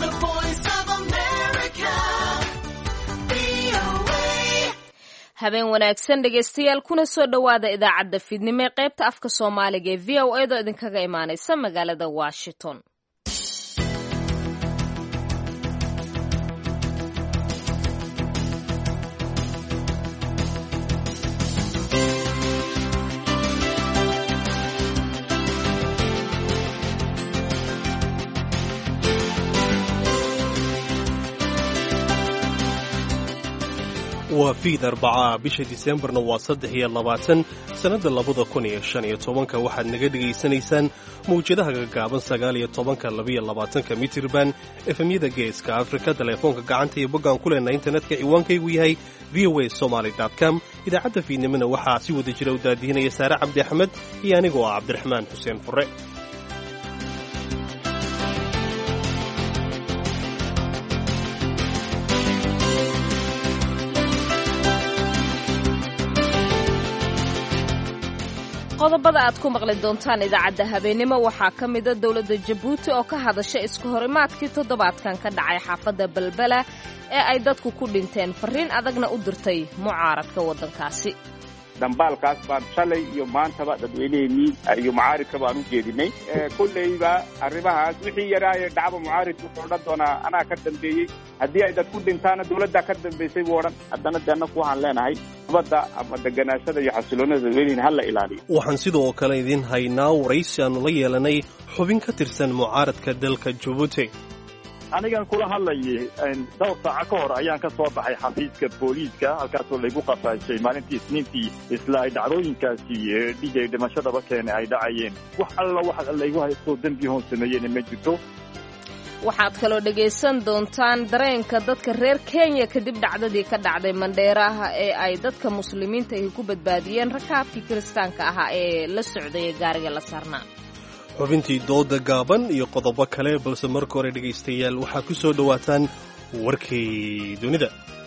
The voice of America. VOA. habeen wanaagsan dhegaystayaal kuna soo dhowaada idaacadda fiidnimo ee qaybta afka soomaaliga ee v o edo idinkaga imaanaysa magaalada washington waa fiid arbacaa bisha diseembarna waa saddex iyo labaatan sannadda labada kun iyo shan iyo tobanka waxaad naga dhegaysanaysaan mawjadaha gaggaaban sagaal iyo tobanka labiyo labaatanka mitirban efemyada geeska afrika teleefoonka gacanta iyo boggaan ku leenna internetka ciwaankaygu yahay v o a somaly com idaacadda fiidnimona waxaa si wada jira u daadihinaya saare cabdi axmed iyo anigoo ah cabdiraxmaan xuseen fure qodobada aad ku maqli doontaan idaacadda habeenimo waxaa ka mida dowladda jabuuti oo ka hadasha iska horimaadkii toddobaadkan ka dhacay xaafadda balbela ee ay dadku ku dhinteen farriin adagna u dirtay mucaaradka waddankaasi dambaalkaas baan shalay iyo maantaba dadweyneheenii iyo mucaaridka baan u jeedinay kolleyba arrimahaas wixii yaraaye dhacba mucaaridka wuxuu odhan doonaa anaa ka dambeeyey haddii ay dad ku dhintaana dawladdaa ka dambaysay buu odhan haddana de annaku waxaan leenahay nabadda ama deganaashada iyo xasiloonada dadweyneheen hala ilaaliyo waxaan sidoo kale idiin haynaa waraysi aannu la yeelanay xubin ka tirsan mucaaradka dalka jabuuti anigan kula hadlayay dhowr saaco ka hor ayaan ka soo baxay xafiiska booliiska halkaasoo laygu qafaashay maalintii isniintii isla ay dhacdooyinkaasi dhigay dhimashadaba keene ay dhacayeen wax alla wax laygu haystoo dembi hoon sameeyeyna ma jirto waxaad kaloo dhegaysan doontaan dareenka dadka reer kenya kadib dhacdadii ka dhacday mandheeraha ee ay dadka muslimiinta ahi ku badbaadiyeen rakaabkii kiristaanka ahaa ee la socday ee gaariga la saarnaa xubintii dooda gaaban iyo qodobo kale balse marka hore dhegaystayaal waxaa ku soo dhowaataan warkii dunida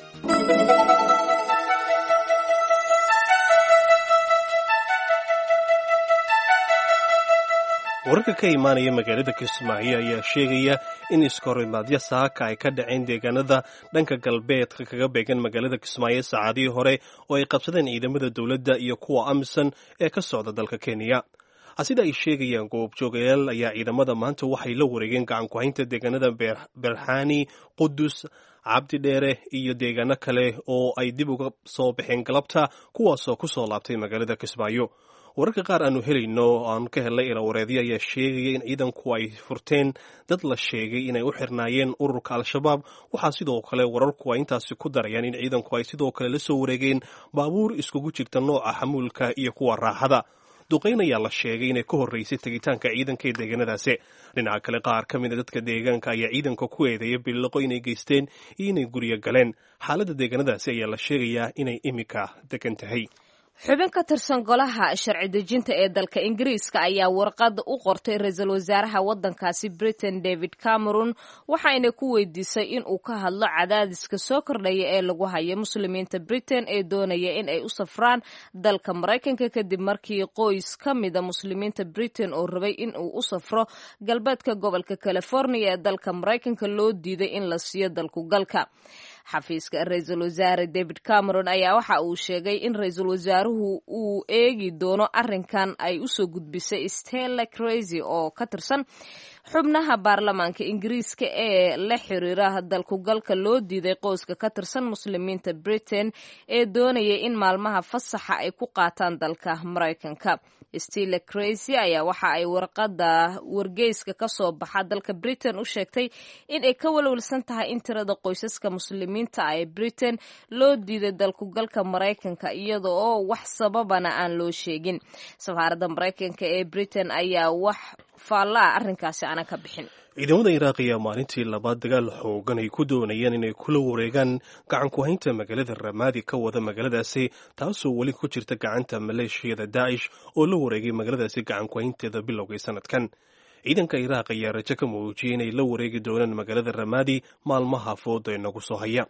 wararka ka imaanaya magaalada kismaayo ayaa sheegaya in iskahorimaadyo saaka ay ka dhaceen deegaanada dhanka galbeedka kaga beegan magaalada kismaayo saacadihii hore oo ay qabsadeen ciidamada dowladda iyo kuwa amisan ee ka socda dalka kenya sida ay sheegayaan goobjoogayaal ayaa ciidamada maanta waxay la wareegeen gacan ku-haynta deegaanada berxani qudus cabdi dheere iyo deegaano kale oo ay dib uga soo baxeen galabta kuwaasoo ku soo laabtay magaalada kismaayo wararka qaar aanu helayno aan ka helnay ilawareedyo ayaa sheegaya in ciidanku ay furteen dad la sheegay inay u xirnaayeen ururka al-shabaab waxaa sidoo kale wararku ay intaasi ku darayaan in ciidanku ay sidoo kale la soo wareegeen baabuur iskugu jirta nooca xamuulka iyo kuwa raaxada duqayn ayaa la sheegay inay ka horreysay tegitaanka ciidanka ee deegaanadaasi dhinaca kale qaar ka mida dadka deegaanka ayaa ciidanka ku eedeeya billiqo inay geysteen iyo inay guryo galeen xaaladda deegaanadaasi ayaa la sheegayaa inay iminka degan tahay xubin ka tirsan golaha sharci dejinta ee dalka ingiriiska ayaa warqad u qortay ra-iisul wasaaraha waddankaasi britain david cameron waxayna ku weydiisay in uu ka hadlo cadaadiska soo kordhaya ee lagu hayo muslimiinta britain ee doonaya in ay u safraan dalka maraykanka kadib markii qoys ka mida muslimiinta britain oo rabay in uu u safro galbeedka gobolka california ee dalka maraykanka loo diiday in la siiyo dalku galka xafiiska ra-iisul wasaare david cameron ayaa waxa uu sheegay in ra-iisul wasaaruhu uu eegi doono arrinkan ay usoo gudbisay stella crazy oo ka tirsan xubnaha baarlamaanka ingiriiska ee la xiriira dalkugalka loo diiday qoyska ka tirsan muslimiinta britain ee doonaya in maalmaha fasaxa ay ku qaataan dalka maraykanka stella crazy ayaa waxa ay warqada wargeyska ka soo baxa dalka britain u sheegtay in ay ka walwalsan tahay in tirada qoysaska muslimiinta ah ee britain loo diiday dalkugalka maraykanka iyada oo wax sababana aan loo sheegin safaaradda maraykanka ee britain ayaa wax faallaa arrinkaasi aanan ka bixin ciidamada iraaq ayaa maalintii labaad dagaal xoogan ay ku doonayaan inay kula wareegaan gacan ku-haynta magaalada ramaadi ka wada magaaladaasi taasoo weli ku jirta gacanta maleeshiyada daacish oo la wareegay magaaladaasi gacan ku-haynteeda bilowgay sanadkan ciidanka iraaq ayaa rajo ka muujiyey inay la wareegi doonaan magaalada ramaadi maalmaha fooda inagu soo haya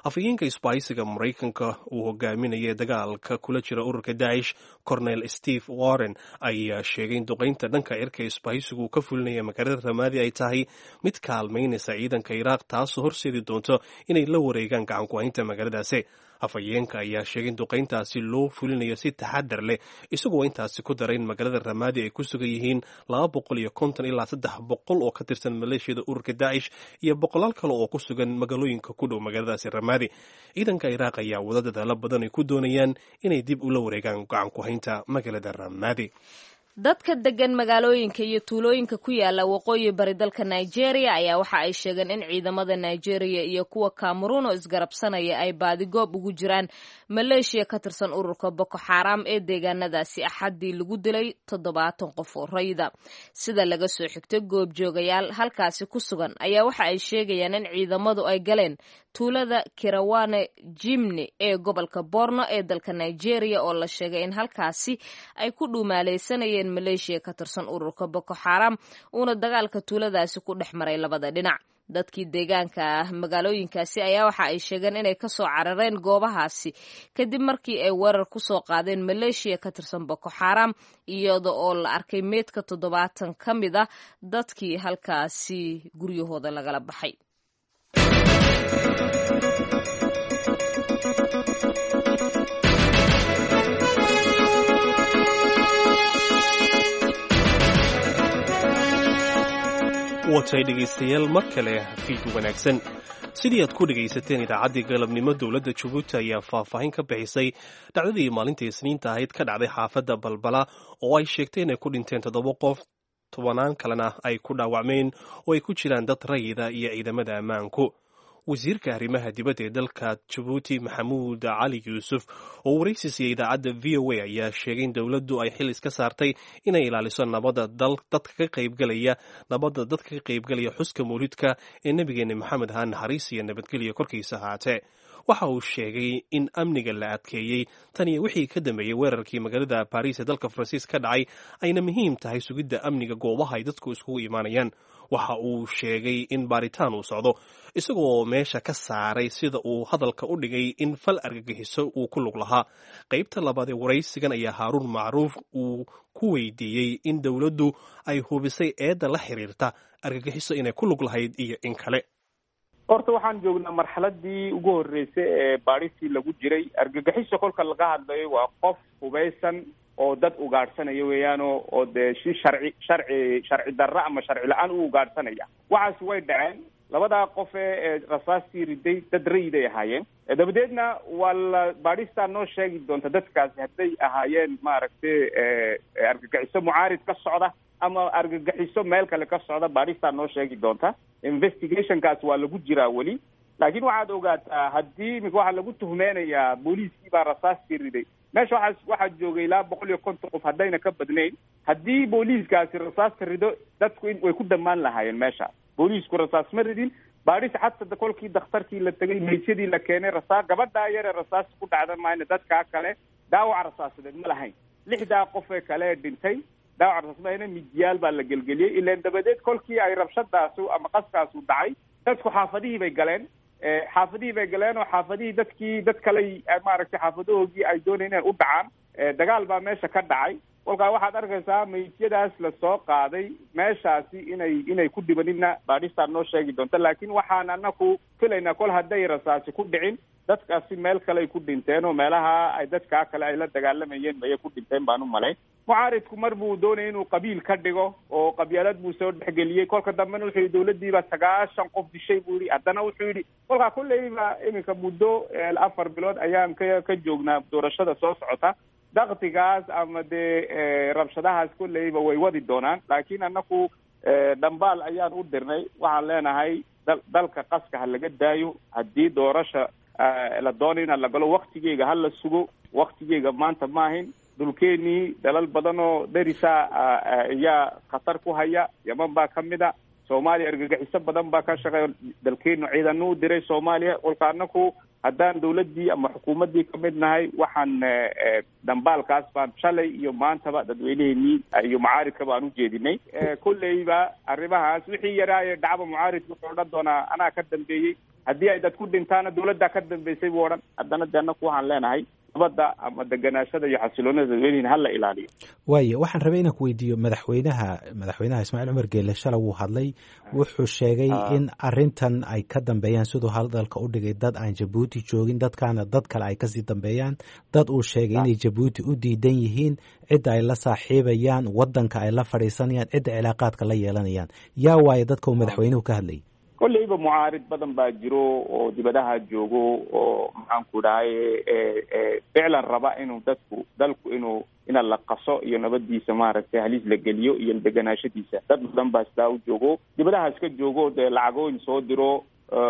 afhayeenka isbaahisiga maraykanka uu hogaaminaya dagaalka kula jira ururka daacish cornel steve warren ayaa sheegay in duqaynta dhanka cirka isbaahisigu uu ka fulinaya magaalada ramaadi ay tahay mid kaalmaynaysa ciidanka iraaq taasoo horseedi doonto inay la wareegaan gacanku-haynta magaaladaasi afhayeenka ayaa sheegay in duqayntaasi loo fulinayo si taxadar leh isagoo intaasi ku daray in magaalada ramaadi ay ku sugan yihiin laba boqol iyo konton ilaa saddex boqol oo ka tirsan maleeshiyada ururka daacish iyo boqolaal kale oo ku sugan magaalooyinka ku dhow magaaladaasi ramaadi ciidanka iraaq ayaa wada dadaalo badan ay ku doonayaan inay dib ula wareegaan gacanku-haynta magaalada ramaadi dadka degan magaalooyinka iyo tuulooyinka ku yaala waqooyi bari dalka nigeria ayaa waxa ay sheegeen in ciidamada nigeria iyo kuwa cameroon oo isgarabsanaya ay baadigoob ugu jiraan maleeshiya ka tirsan ururka boko xaram ee deegaanadaasi axaddii lagu dilay toddobaatan qof oo rayda sida laga soo xigto goobjoogayaal halkaasi ku sugan ayaa waxa ay sheegayaan in ciidamadu ay galeen tuulada kirawane jimni ee gobolka borno ee dalka nigeria oo la sheegay in halkaasi ay ku dhuumaaleysanayeen maleeshiya ka tirsan ururka boko xaram uuna dagaalka tuuladaasi ku dhex maray labada dhinac dadkii deegaanka ah magaalooyinkaasi ayaa waxa ay sheegeen inay kasoo carareen goobahaasi kadib markii ay weerar kusoo qaadeen maleeshiya ka tirsan boko xaram iyada oo la arkay meydka toddobaatan ka mid ah dadkii halkaasi guryahooda lagala baxay watay dhegaystayaal mar kale fiid wanaagsan sidii aad ku dhegaysateen idaacaddii galabnimo dowladda jabuuti ayaa faahfaahin ka bixisay dhacdadii maalintii isniinta ahayd ka dhacday xaafadda balbala oo ay sheegtay inay ku dhinteen toddoba qof tobanaan kalena ay ku dhaawacmeen oo ay ku jiraan dad rayida iyo ciidamada ammaanku wasiirka arrimaha dibadda ee dalka jabuuti maxamuud cali yuusuf oo waraysi siiyey idaacadda v o a ayaa sheegay in dowladdu ay xil iska saartay inay ilaaliso nabadda dadka ka qaybgalaya nabadda dadka ka qaybgalaya xuska mawlidka ee nebigeena maxamed haa naxariis iyo nabadgelya korkiisa ahaatee waxa uu sheegay in amniga la adkeeyey tan iyo wixii ka dambeeyey weerarkii magaalada baariis ee dalka faransiis ka dhacay ayna muhiim tahay sugidda amniga goobaha ay dadku iskugu imaanayaan waxa uu sheegay in baaritaan uu socdo isagoo meesha ka saaray sida uu hadalka u dhigay in fal argagixiso uu ku lug lahaa qaybta labaad ee waraysigan ayaa haaruun macruuf uu ku weydiiyey in dowladdu ay hubisay eedda la xiriirta argagixiso inay ku lug lahayd iyo in kale horta waxaan joognaa marxaladii ugu horreysay ee baadhistii lagu jiray argagixiso kolka laga hadlayo waa qof hubaysan oo dad ugaadhsanaya weeyaano oo dee si sharci sharci sharci darra ama sharci la-aan u ugaadhsanaya waxaasi way dhaceen labadaa qof ee rasaastii riday dad rayiday ahaayeen dabadeedna waa la baadhistaa noo sheegi doonta dadkaasi hadday ahaayeen maaragtay argagixiso mucaarid ka socda ama argagixiso meel kale ka socda baadhistaa noo sheegi doonta investigationkaas waa lagu jiraa weli laakiin waxaad ogaataa haddii imika waxaa lagu tuhmeynayaa booliiskii baa rasaastii riday meesha waxaa waxaa joogay ilaa boqol iyo konton qof haddayna ka badnayn haddii booliiskaasi rasaasta rido dadku in way ku dhammaan lahaayeen meesha booliisku rasaas ma ridin baadhis xataa kolkii dakhtarkii la tegay maysyadii la keenay rasaas gabadhaa yare rasaas ku dhacda maayna dadkaa kale dhaawac rasaasadeed ma lahayn lixdaa qof ee kale ee dhintay dhaawac rasaas mahayna mijiyaal baa la gelgeliyey ilaan dabadeed kolkii ay rabshadaasu ama qaskaasu dhacay dadku xaafadihii bay galeen xaafadihii bay galeen oo xaafadihii dadkii dad kale maaragtay xaafadahoogii ay doonayeen inay u dhacaan dagaal baa meesha ka dhacay kolkaa waxaad arkaysaa maysyadaas lasoo qaaday meeshaasi inay inay ku dhibanina baadhistaa noo sheegi doonta laakiin waxaan anaku filaynaa kol hadday rasaasi ku dhicin dadkaasi meel kale ay ku dhinteen oo meelaha ay dadkaa kale ay la dagaalamayeen mayay ku dhinteen baan u malayn mucaaridku mar buu doonayay inuu qabiil ka dhigo oo qabyaalad buu soo dhexgeliyey kolka dambena wuxuu yihi dawladdiiba sagaashan qof dishay buu yihi haddana wuxuu yidhi kolkaa kulleyba iminka muddo afar bilood ayaan ka ka joognaa doorashada soo socota daktigaas ama dee rabshadahaas kolleyba way wadi doonaan laakiin anaku dhambaal ayaan u dirnay waxaan leenahay dal dalka qaska ha laga daayo haddii doorasha la doonayo inaan la galo waktigeega ha la sugo waktigeega maanta maahin dhulkeenii dalal badan oo derisa ayaa khatar ku haya yaman baa ka mid a soomaaliya argagixiso badan baa ka shaqeeya dalkeenu ciidano u diray soomaaliya kolka anaku haddaan dawladdii ama xukuumaddii ka mid nahay waxaan dhambaalkaas baan shalay iyo maantaba dadweyneheenii iyo mucaaridka baan u jeedinay kolleyba arrimahaas wixii yaraaye dhacba mucaaridka wuxuu odhan doonaa anaa ka dambeeyey haddii ay dad ku dhintaana dawladdaa ka dambeysay buu odhan haddana de annaku waxaan leenahay nabadda ama deganaashada iyo xasiloonida dadweynihin hala ilaaliyo waayo waxaan rabay inaan ku weydiiyo madaxweynaha madaxweynaha ismaaciil cumar geele shala wuu hadlay wuxuu sheegay in arintan ay ka dambeeyaan siduu hadalka u dhigay dad aan jabuuti joogin dadkaana dad kale ay kasii dambeeyaan dad uu sheegay inay jabuuti u diidan yihiin cidda ay la saaxiibayaan wadanka ay la fadhiisanayaan cidda cilaaqaadka la yeelanayaan yaa waayo dadka uu madaxweynuhu ka hadlayay kolleyba mucaarid badan baa jiro oo dibadaha joogo oo maxaanku dhahay ficlan raba inuu dadku dalku inuu ina la qaso iyo nabadiisa maaragtay halis la geliyo iyo deganaashadiisa dad badan baa sidaa u joogo dibadaha iska joogo dee lacagooyin soo diro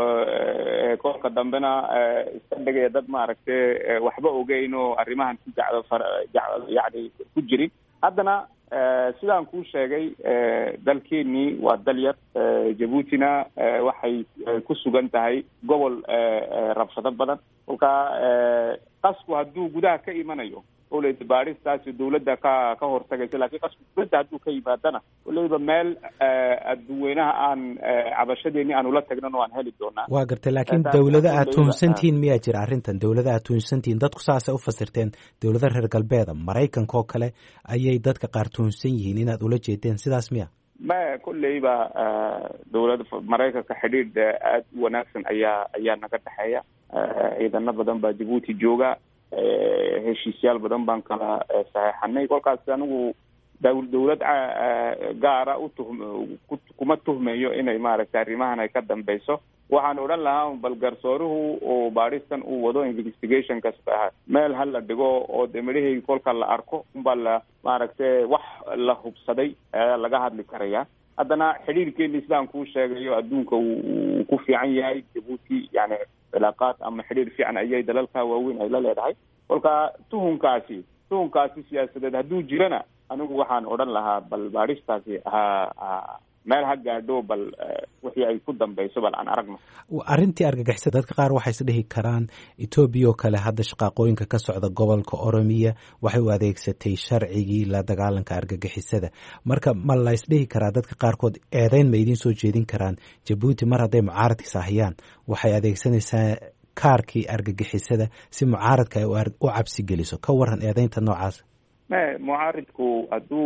kolka dambena iska dhigaya dad maaragtay waxba ogeyn oo arrimahan ku jacdo far yani ku jirin haddana sidaan kuu sheegay dalkeenii waa dal yar jabuutina waxay ku sugan tahay gobol rabshado badan kolka qasku hadduu gudaha ka imanayo oleyda baadhistaasi dawladda ka ka hortagaysa lakin qasku dawladda hadduu ka yimaadana oleyba meel adduweynaha aan cabashadeeni aan ula tagnan oo aan heli doonaa waa gartay laakiin dawlada aad tuhunsantihiin miyaa jira arrintan dawlada aad tuhunsantihiin dadku saasay u fasirteen dawlada reer galbeeda maraykanka oo kale ayay dadka qaar tuhunsan yihiin inaad ula jeedeen sidaas miya ma kolleyba dawlada maraykanka xidhiidh aada u wanaagsan ayaa ayaa naga dhexeeya ciidano badan baa jabuuti jooga heshiisyaal badan baan kala saxeixanay kolkaas anigu dawlad gaara utuhm kuma tuhmayo inay maaragtay arrimahan ay ka dambeyso waxaan odhan lahaa bal garsooruhu oo baadhistan uu wado investigation kasta meel ha la dhigo oo de midhaheygi kolka la arko unbaa la maaragtay wax la hubsaday ayaa laga hadli karaya haddana xidhiirkeeni sidaan kuu sheegayo adduunka wuu ku fiican yahay jabuuti yani cilaaqaad ama xidhiir fiican ayay dalalka waaweyn ay la leedahay kolka tuhunkaasi tuhunkaasi siyaasadeed hadduu jirana anigu waxaan odhan lahaa bal baadhistaasi ha meel ha gaadho bal wixii ay ku dambeyso bal aan aragno arrintii argagixisada dadka qaar waxay isdhihi karaan etoobiya oo kale hadda shaqaaqooyinka ka socda gobolka oromiya waxay u adeegsatay sharcigii la dagaalanka argagixisada marka ma la ysdhihi karaa dadka qaarkood eedeyn ma idiin soo jeedin karaan jabuuti mar hadday mucaaradkiis ahayaan waxay adeegsanaysaa kaarkii argagixisada si mucaaradka ay u cabsi geliso ka waran eedeynta noocaas mucaaridku hadduu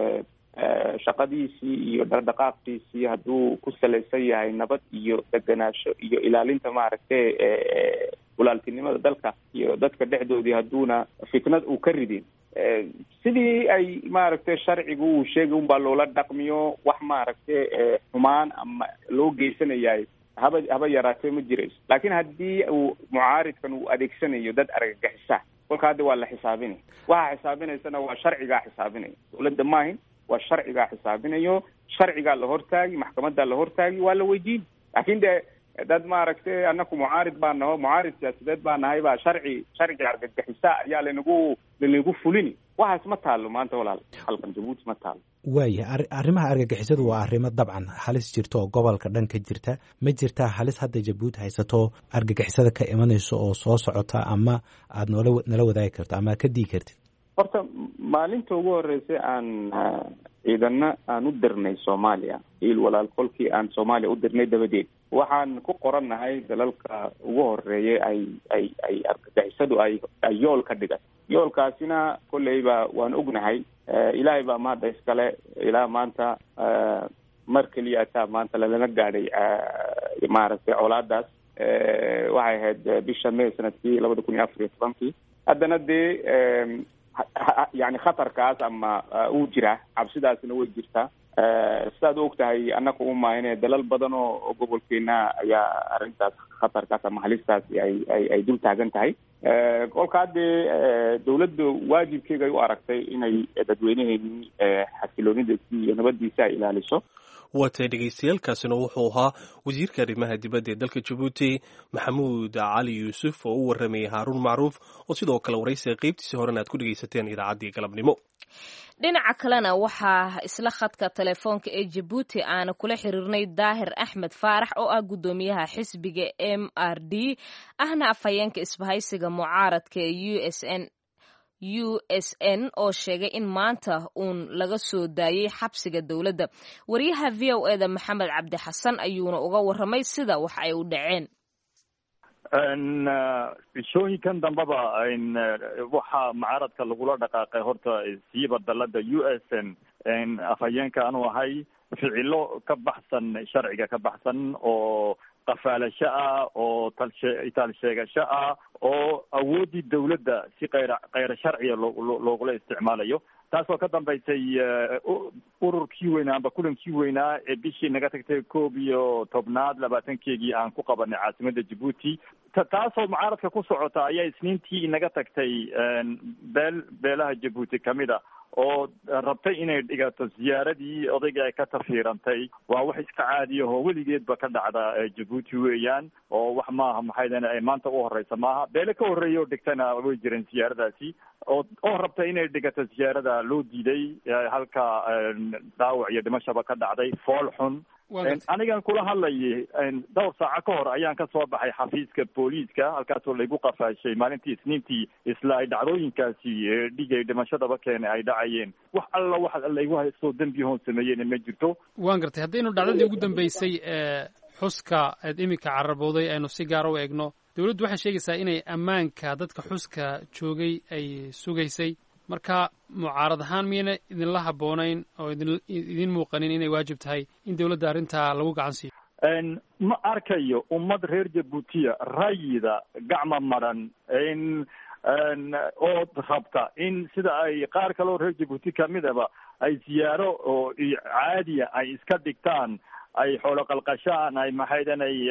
shaqadiisii iyo dhaqdhaqaaqiisii hadduu ku salaysan yahay nabad iyo deganaasho iyo ilaalinta maaragtay walaaltinimada dalka iyo dadka dhexdoodii hadduuna fitnad uu ka ridin sidii ay maaragtay sharcigu uu sheegay unbaa loola dhaqmiyo wax maaragtay xumaan ama loo geysanayahay haba haba yaraatee ma jirayso laakiin haddii uu mucaaridkan uu adeegsanayo dad argagixisa kolka hadda waa la xisaabinay waxa xisaabinaysana waa sharcigaa xisaabinaya dawladda maahin waa sharcigaa xisaabinayo sharcigaa la hortaagi maxkamadaa la hortaagi waa la weydiin laakin de dad maaragtay anaku mucaarid baa naho mucaarid siyaasadeed baa nahay baa sharci sharci argagixisa ayaa lanagu lanagu fulini waxaas ma taalo maanta walaal halkan jabuuti ma taalo waaya arrimaha argagixisadu waa arrimo dabcan halis jirta oo gobolka dhan ka jirta ma jirtaa halis hadda jabuuti haysato argagixisada ka imanayso oo soo socota ama aada noola nala wadaagi karto ama ka dii kartid horta maalinta ugu horeysay aan ciidana aan u dirnay soomaaliya il walaal kolkii aan soomaaliya u dirnay dabadeed waxaan ku qorannahay dalalka ugu horeeyay ay ay ay argagixisadu ay ay yool ka dhigan yoolkaasina kolleyba waan ognahay ilaahay baa mahadda iskale ilaa maanta mar keliya ataa maanta lalana gaadhay maaragtay colaadaas waxay ahayd bisha may sanadkii labada kun iyo afar iyo tobankii haddana dee yani khatarkaas ama uu jira cabsidaasina way jirtaa sidaad u og tahay annaga umaahine dalal badan oo gobolkeena ayaa arrintaas khatarkaas ama halistaasi ay ay ay dul taagan tahay kolka haddee dawladda waajibkeega ay u aragtay inay dadweyneheenii xasiloonidiisi iyo nabadiisa ay ilaaliso waatay dhegeystayaaalkaasina wuxuu ahaa wasiirka arrimaha dibadda ee dalka jabuuti maxamuud cali yuusuf oo u waramayay haaruun macruuf oo sidoo kale waraysiga qeybtiisii horena aad ku dhegeysateen idaacaddii galabnimo dhinaca kalena waxaa isla khadka telefoonka ee jabuuti aana kula xiriirnay daahir axmed faarax oo ah guddoomiyaha xisbiga m r d ahna afhayeenka isbahaysiga mucaaradka ee u s n u s n oo sheegay in maanta uun laga soo daayey xabsiga dowladda wariyaha v o eda maxamed cabdi xasan ayuuna uga waramay sida wax ay u dhaceen bishooyinkan dambeba waxaa mucaaradka lagula dhaqaaqay horta siiba dalada u s n afhayeenka anu ahay ficilo ka baxsan sharciga ka baxsan oo qafaalasho ah oo talshe taalsheegasho ah oo awooddii dawladda si kayra kayra sharciga loo loogula isticmaalayo taasoo ka dambaysay ururkii weynaa amba kulankii weynaa ee bishii naga tagtay koob iyo tobnaad labaatankeegii aan ku qabanay caasimadda jabuuti taasoo mucaaradka ku socota ayaa isniintii inaga tagtay beel beelaha jabuuti kamid a oo rabtay inay dhigato ziyaaradii odaygii ay ka tafiirantay waa wax iska caadiyaho weligeedba ka dhacda jabuuti weeyaan oo wax maaha maxaydan ay maanta u horeysa maaha beele ka horreeya oo dhigtana way jireen ziyaaradaasi oo oo rabtay inay dhigato ziyaarada loo diiday halka dhaawac iyo dhimashaba ka dhacday fool xun anigan kula hadlayay dhowr saaco ka hor ayaan ka soo baxay xafiiska booliiska halkaasoo laygu qafaashay maalintii isniintii isla ay dhacdooyinkaasi dhigay dhimashadaba keene ay dhacayeen wax alla wax laygu haystoo dembiyahoon sameeyeen ma jirto waan gartay haddaynu dhacdadii ugu dambeysay xuska eed iminka carabowday aynu si gaara u eegno dawladdu waxay sheegaysaa inay ammaanka dadka xuska joogay ay sugaysay marka mucaarad ahaan miyayna idinla habboonayn oo idin idin muuqanin inay waajib tahay in dawladda arrintaa lagu gacan siiyo ma arkayo ummad reer jabuutiya rayida gacma maran oo rabta in sida ay qaar kale oo reer jabuuti kamidaba ay ziyaaro oo caadiya ay iska dhigtaan ay xoolo qalqashaan ay maxaydan ay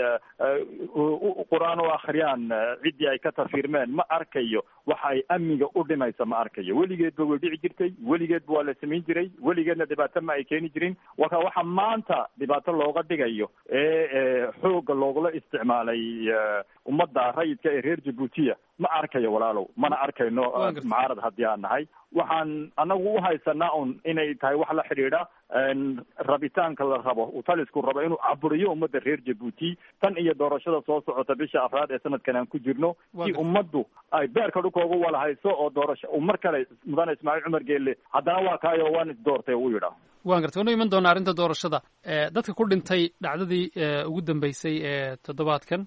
qur-aan u akriyaan ciddii ay ka tafiirmeen ma arkayo waxa ay amniga u dhimaysa ma arkayo weligeedba way dhici jirtay weligeedba waa la samayn jiray weligeedna dhibaato ma ay keeni jirin waka waxa maanta dhibaato looga dhigayo ee xooga loogula isticmaalay ummadda rayidka ee reer jabuutiya ma arkayo walaalow mana arkayno mucaarad haddii aan nahay waxaan anagu u haysanaa un inay tahay wax la xidhiidha rabitaanka la rabo uu talisku rabo inuu caburiyo ummadda reer jabuuti tan iyo doorashada soo socota bisha afraad ee sanadkan aan ku jirno si ummaddu ay beerka dhulkooga walahayso oo doorasho uu mar kale mudane ismaaciil cumar geelle haddana waa kaayo waan isdoortay u yidhaa waan gartay wanu iman doonaa arrinta doorashada dadka ku dhintay dhacdadii ugu dambeysay ee toddobaadkan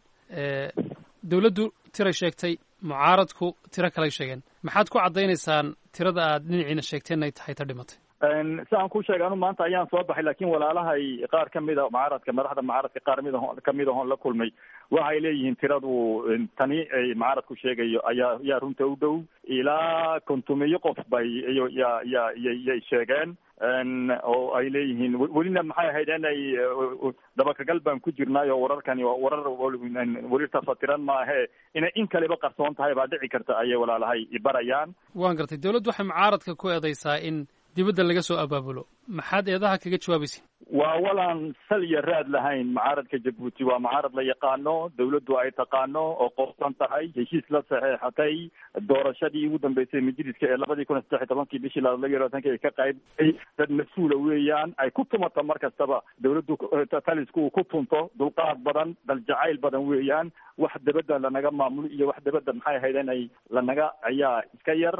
dawladdu tiray sheegtay mucaaradku tiro kaley sheegeen maxaad ku caddaynaysaan tirada aad dhinaciina sheegteen ay tahay ta dhimatay si aan ku sheegay anu maanta ayaan soo baxay laakiin walaalahay qaar kamid a mucaaradka madaxda mucaaradka qaar mid kamid ahoon la kulmay waxay leeyihiin tiradu tani ay mucaaradku sheegayo ayaa yaa runta u dhow ilaa kontumiyo qof bay iyo ya ya yay sheegeen oo ay leeyihiin welina maxay ahayd inay dabakagal baan ku jirnaay oo wararkani warar weli tafatiran maahe inay in kaliba qarsoon tahay baa dhici karta ayay walaalahay ibarayaan waan gartay dawladdu waxay mucaaradka ku eedaysaa in dibadda laga soo abaabulo maxaad eedaha kaga jawaabaysa waa walaan sal iyo raad lahayn mucaaradka jabuuti waa mucaarad la yaqaano dawladdu ay taqaano oo qoofsan tahay heshiis la saxeexatay doorashadii ugu dambeysay majliska ee labadii kun iyo saddex iyo tobankii bishii laba iyo labaatanki ay ka qaybay dad mas-uula weeyaan ay ku tumato mar kastaba dawladdu talisku uu ku tunto dulqaad badan daljacayl badan weeyaan wax dabadda lanaga maamulo iyo wax dabadda maxay ahayd inay lanaga ayaa iska yar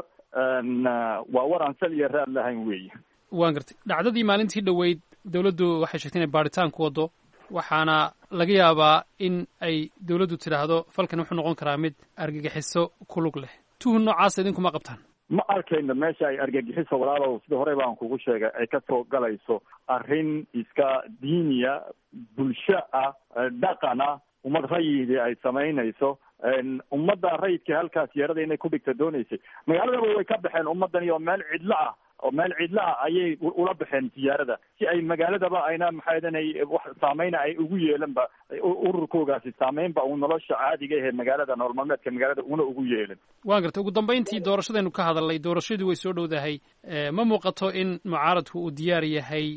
waa war aan sal iyo raad lahayn weeye waan gartay dhacdadii maalintii dhoweyd dawladdu waxay sheegtay inay baaritaan ku waddo waxaana laga yaabaa in ay dawladdu tidhaahdo falkan wuxuu noqon karaa mid argagixiso ku lug leh tuhun noocaasa idinkuma qabtaan ma arkayno meesha ay argagixiso walaalow sida horey baan kugu sheegay ay ka soo galayso arrin iska diiniya bulsho ah dhaqan ah ummad rayidii ay samaynayso ummadda rayidka halkaas yeerada inay ku dhigta doonaysay magaaladaba way ka baxeen ummadani oo meel cidlo ah oo meel cidlo ah ayay ula baxeen ziyaarada si ay magaaladaba ayna maxaadanay wax saameyna ay ugu yeelanba ururkoogaasi saameynba uu nolosha caadiga ahee magaalada nolol maalmeedka magaalada una ugu yeelan waan gartay ugu dambayntii doorashadaynu ka hadalnay doorashadii way soo dhowdahay ma muuqato in mucaaradku uu diyaar yahay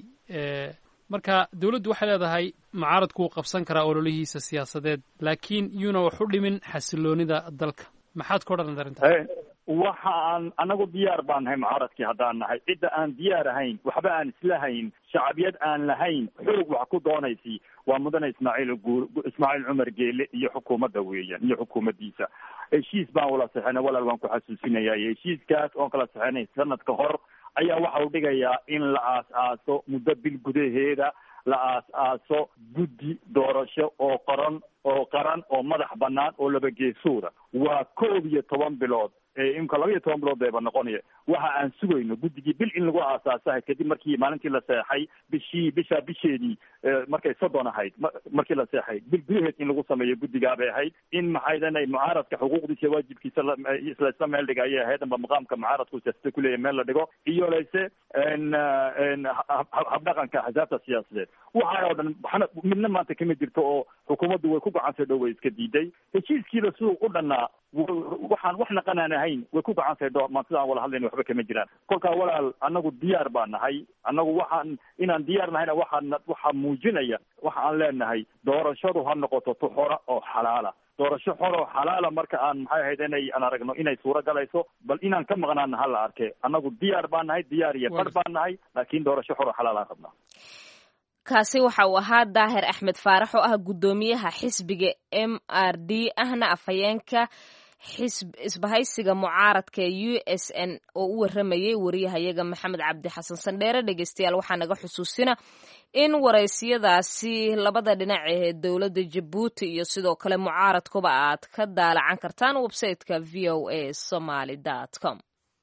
marka dawladdu waxay leedahay mucaaradku wuu qabsan karaa ololihiisa siyaasadeed laakiin yuuna wax u dhimin xasiloonida dalka maxaad ka odhanad arrintaas waxa aan anagu diyaar baan nahay mucaaradkii haddaan nahay cidda aan diyaar ahayn waxba aan islahayn shacbiyad aan lahayn xoog wax ku doonaysi waa mudane ismaaciil guur ismaaciil cumar geele iyo xukuumadda weeyaan iyo xukuumaddiisa heshiis baan wala saxenay walaal waan ku xasuusinaya heshiiskaas oon kala saxenay sanadka hor ayaa waxa uu dhigayaa in la aas-aaso muddo bil gudaheeda la aas-aaso guddi doorasho oo qoran oo qaran oo madax banaan oo laba geesuuda waa koob iyo toban bilood imka laba iyo toban bilood bayba noqonaya waxa aan sugayno guddigii bil in lagu aasaasahay kadib markii maalintii la seexay bishii bisha bisheedii markay soddon ahayd markii la seexay bil gudaheed in lagu sameeyo guddigaa bay ahayd in maxaydanay mucaaradka xuquuqdiisa waajibkiisa laisla meel dhiga ayay ahayd amba maqaamka mucaaradku siyaasada kuleeyahy meel la dhigo iyo layse habdhaqanka axsaabta siyaasadeed waxaa oo dhan waxna midna maanta kama jirto oo xukuumaddu way ku gacansay dhow way iska diiday heshiiskiida siduu u dhannaa waxaan wax naqanaan ahayn way ku gacantahay dho maan sidaan wala hadlayna waxba kama jiraan kolkaa walaal annagu diyaar baa nahay annagu waxaan inaan diyaar nahayna waxaa waxaa muujinaya waxa aan leenahay doorashadu ha noqoto tu xora oo xalaala doorasho xor oo xalaala marka aan maxay ahayd inay aan aragno inay suuro galayso bal inaan ka maqnaana ha la arke annagu diyaar baa nahay diyaar iyo bar baa nahay laakiin doorasho xor oo xalaal aan rabnaa kaasi waxa uu ahaa daahir axmed faarax oo ah guddoomiyaha xisbiga m r d ahna afhayeenka xisb isbahaysiga mucaaradka ee u s n oo u waramayay wariyahayaga maxamed cabdi xasan sandheere dhegeystayaal waxaa naga xusuusina in waraysiyadaasi labada dhinac ee dowladda jabuuti iyo sidoo kale mucaaradkuba aad ka daalacan kartaan websiteka v o a somaly com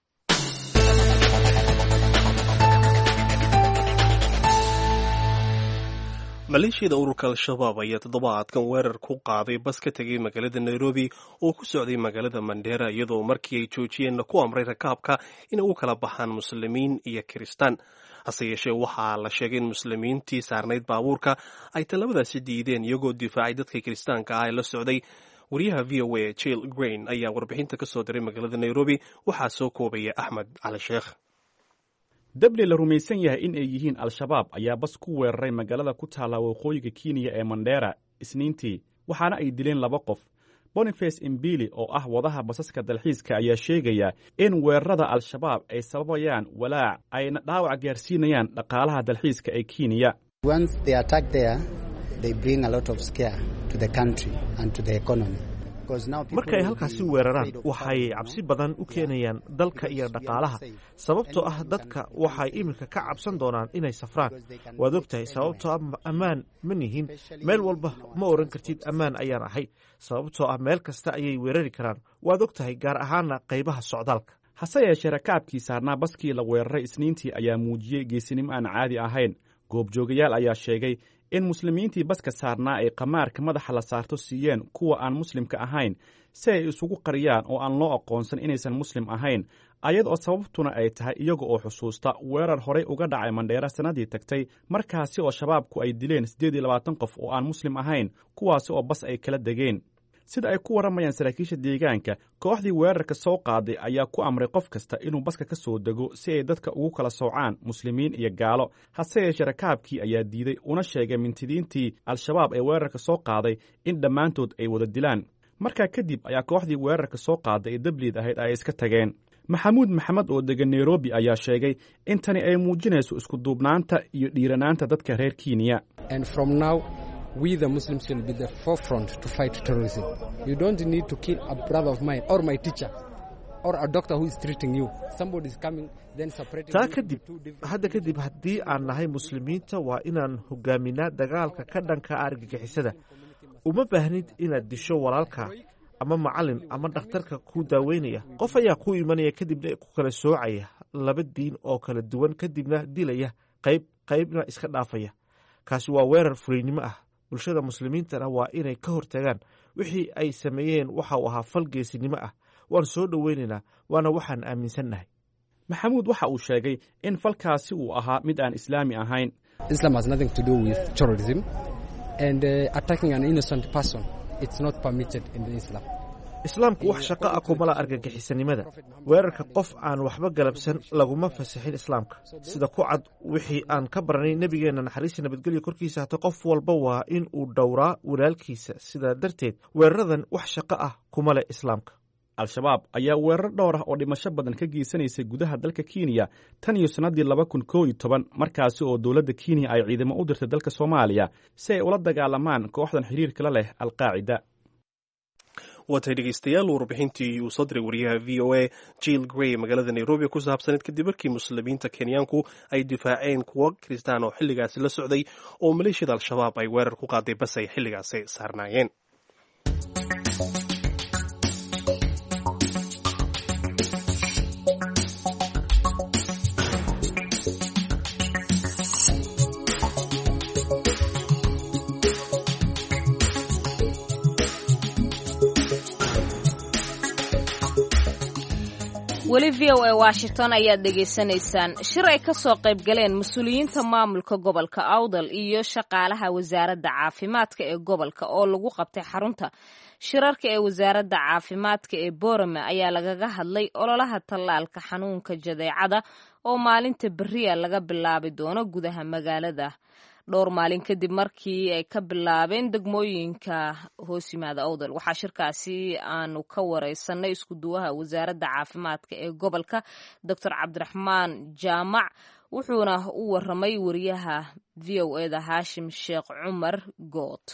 maleeshiyada ururka al-shabaab ayaa toddobaadkan weerar ku qaaday bas ka tegay magaalada nairobi oo ku socday magaalada mandheera iyadoo markii ay joojiyeenna ku amray rakaabka inay u kala baxaan muslimiin iyo kiristaan hase yeeshee waxaa la sheegay in muslimiintii saarnayd baabuurka ay tallabadaasi diideen iyagoo difaacay dadka kiristaanka ah ee la socday wariyaha v o a jill grain ayaa warbixinta ka soo diray magaalada nairobi waxaa soo koobaya axmed cali sheekh dabli la rumaysan yahay in ay yihiin al-shabaab ayaa bas ku weeraray magaalada ku taalla waqooyiga kenya ee mandheera isniintii waxaana ay dileen laba qof boniface imbili oo ah wadaha basaska dalxiiska ayaa sheegaya in weerarada al-shabaab ay sababayaan walaac ayna dhaawac gaarsiinayaan dhaqaalaha dalxiiska ee kenya marka ay halkaasi weeraraan waxay cabsi badan u keenayaan dalka iyo dhaqaalaha sababtoo ah dadka waxay iminka ka cabsan doonaan inay safraan waad og tahay sababtoo ah ammaan ma nihin meel walba ma oran kartid ammaan ayaan ahay sababtoo ah meel kasta ayay weerari karaan waad og tahay gaar ahaana qaybaha socdaalka hase yeeshee rakaabkii saarnaa baskii la weeraray isniintii ayaa muujiyey geesinimo aan caadi ahayn goobjoogayaal ayaa sheegay in muslimiintii baska saarnaa ay qamaarka madaxa la saarto siiyeen kuwa aan muslimka ahayn si ay isugu qariyaan oo aan loo aqoonsan inaysan muslim ahayn ayad oo sababtuna ay tahay iyaga oo xusuusta weerar horey uga dhacay mandheera sannadii tagtay markaasi oo shabaabku ay dileen siddeed iyo labaatan qof oo aan muslim ahayn kuwaasi oo bas ay kala degeen sida ay ku warramayaan saraakiisha deegaanka kooxdii weerarka soo qaaday ayaa ku amray qof kasta inuu baska ka soo dego si ay dadka ugu kala soocaan muslimiin iyo gaalo hase yeeshee rakaabkii ayaa diiday una sheegay mintidiintii al-shabaab ee weerarka soo qaaday in dhammaantood ay wada dilaan markaa kadib ayaa kooxdii weerarka soo qaaday ee dabliid ahayd ay iska tageen maxamuud maxamed oo degan nairobi ayaa sheegay in tani ay muujinayso iskuduubnaanta iyo dhiiranaanta dadka reer kenya we the Muslims will be the forefront to fight terrorism. You don't need to kill a brother of mine or my teacher or a doctor who is treating you. Somebody is coming then separating taa kadib hadda kadib haddii aan nahay muslimiinta waa inaan hogaaminaa dagaalka ka dhanka argagixisada uma baahnid inaad disho walaalka ama macalin ama dhakhtarka ku daaweynaya qof ayaa ku imanaya kadibna ku kala soocaya laba diin oo kala duwan kadibna dilaya qayb qaybna iska dhaafaya kaasi waa weerar furiynimo ah bulshada muslimiintana waa inay ka hortagaan wixii ay sameeyeen waxa uu ahaa fal geesinimo ah waan soo dhoweynaynaa waana waxaan aaminsannahay maxamuud waxa uu sheegay in falkaasi uu ahaa mid aan islaami ahayn Islam has nothing to do with terrorism and uh, attacking an innocent person it's not permitted in Islam. islaamku wax shaqo ah kumala argagixisanimada weerarka qof aan waxba galabsan laguma fasaxin islaamka sida ku cad wixii aan ka baranay nebigeenna naxariista nabadgelyo korkiisa hata qof walba waa in uu dhowraa walaalkiisa sidaa darteed weeraradan wax shaqo ah kuma leh islaamka al-shabaab ayaa weerar dhowr ah oo dhimasho badan ka geysanaysay gudaha dalka kenya tan iyo sannaddii laba kun koo iyo toban markaasi oo dowladda kenya ay ciidamo u dirtay dalka soomaaliya si ay ula dagaalamaan kooxdan xiriirkala leh alqaacida waatay dhegeystayaal warbixintii uu soo diray wariyaha v o a jill grey magaalada nairobi ku saabsaneed kadib markii muslimiinta kenyaanku ay difaaceen kuwo kiristaan oo xilligaasi la socday oo maleeshiyada al-shabaab ay weerar ku qaaday bas ay xilligaasi saarnaayeen weli v o a washington ayaad dhegaysanaysaan shir ay ka soo qayb galeen mas-uuliyiinta maamulka gobolka awdal iyo shaqaalaha wasaaradda caafimaadka ee gobolka oo lagu qabtay xarunta shirarka ee wasaaradda caafimaadka ee boorame ayaa lagaga hadlay ololaha tallaalka xanuunka jadeecada oo maalinta beriya laga bilaabi doono gudaha magaalada dhowr maalin kadib markii ay ka bilaabeen degmooyinka hoos yimaada awdal waxaa shirkaasi aanu ka wareysanay iskuduwaha wasaaradda caafimaadka ee gobolka doctor cabdiraxmaan jaamac wuxuuna u waramay wariyaha v o eda haashim sheekh cumar good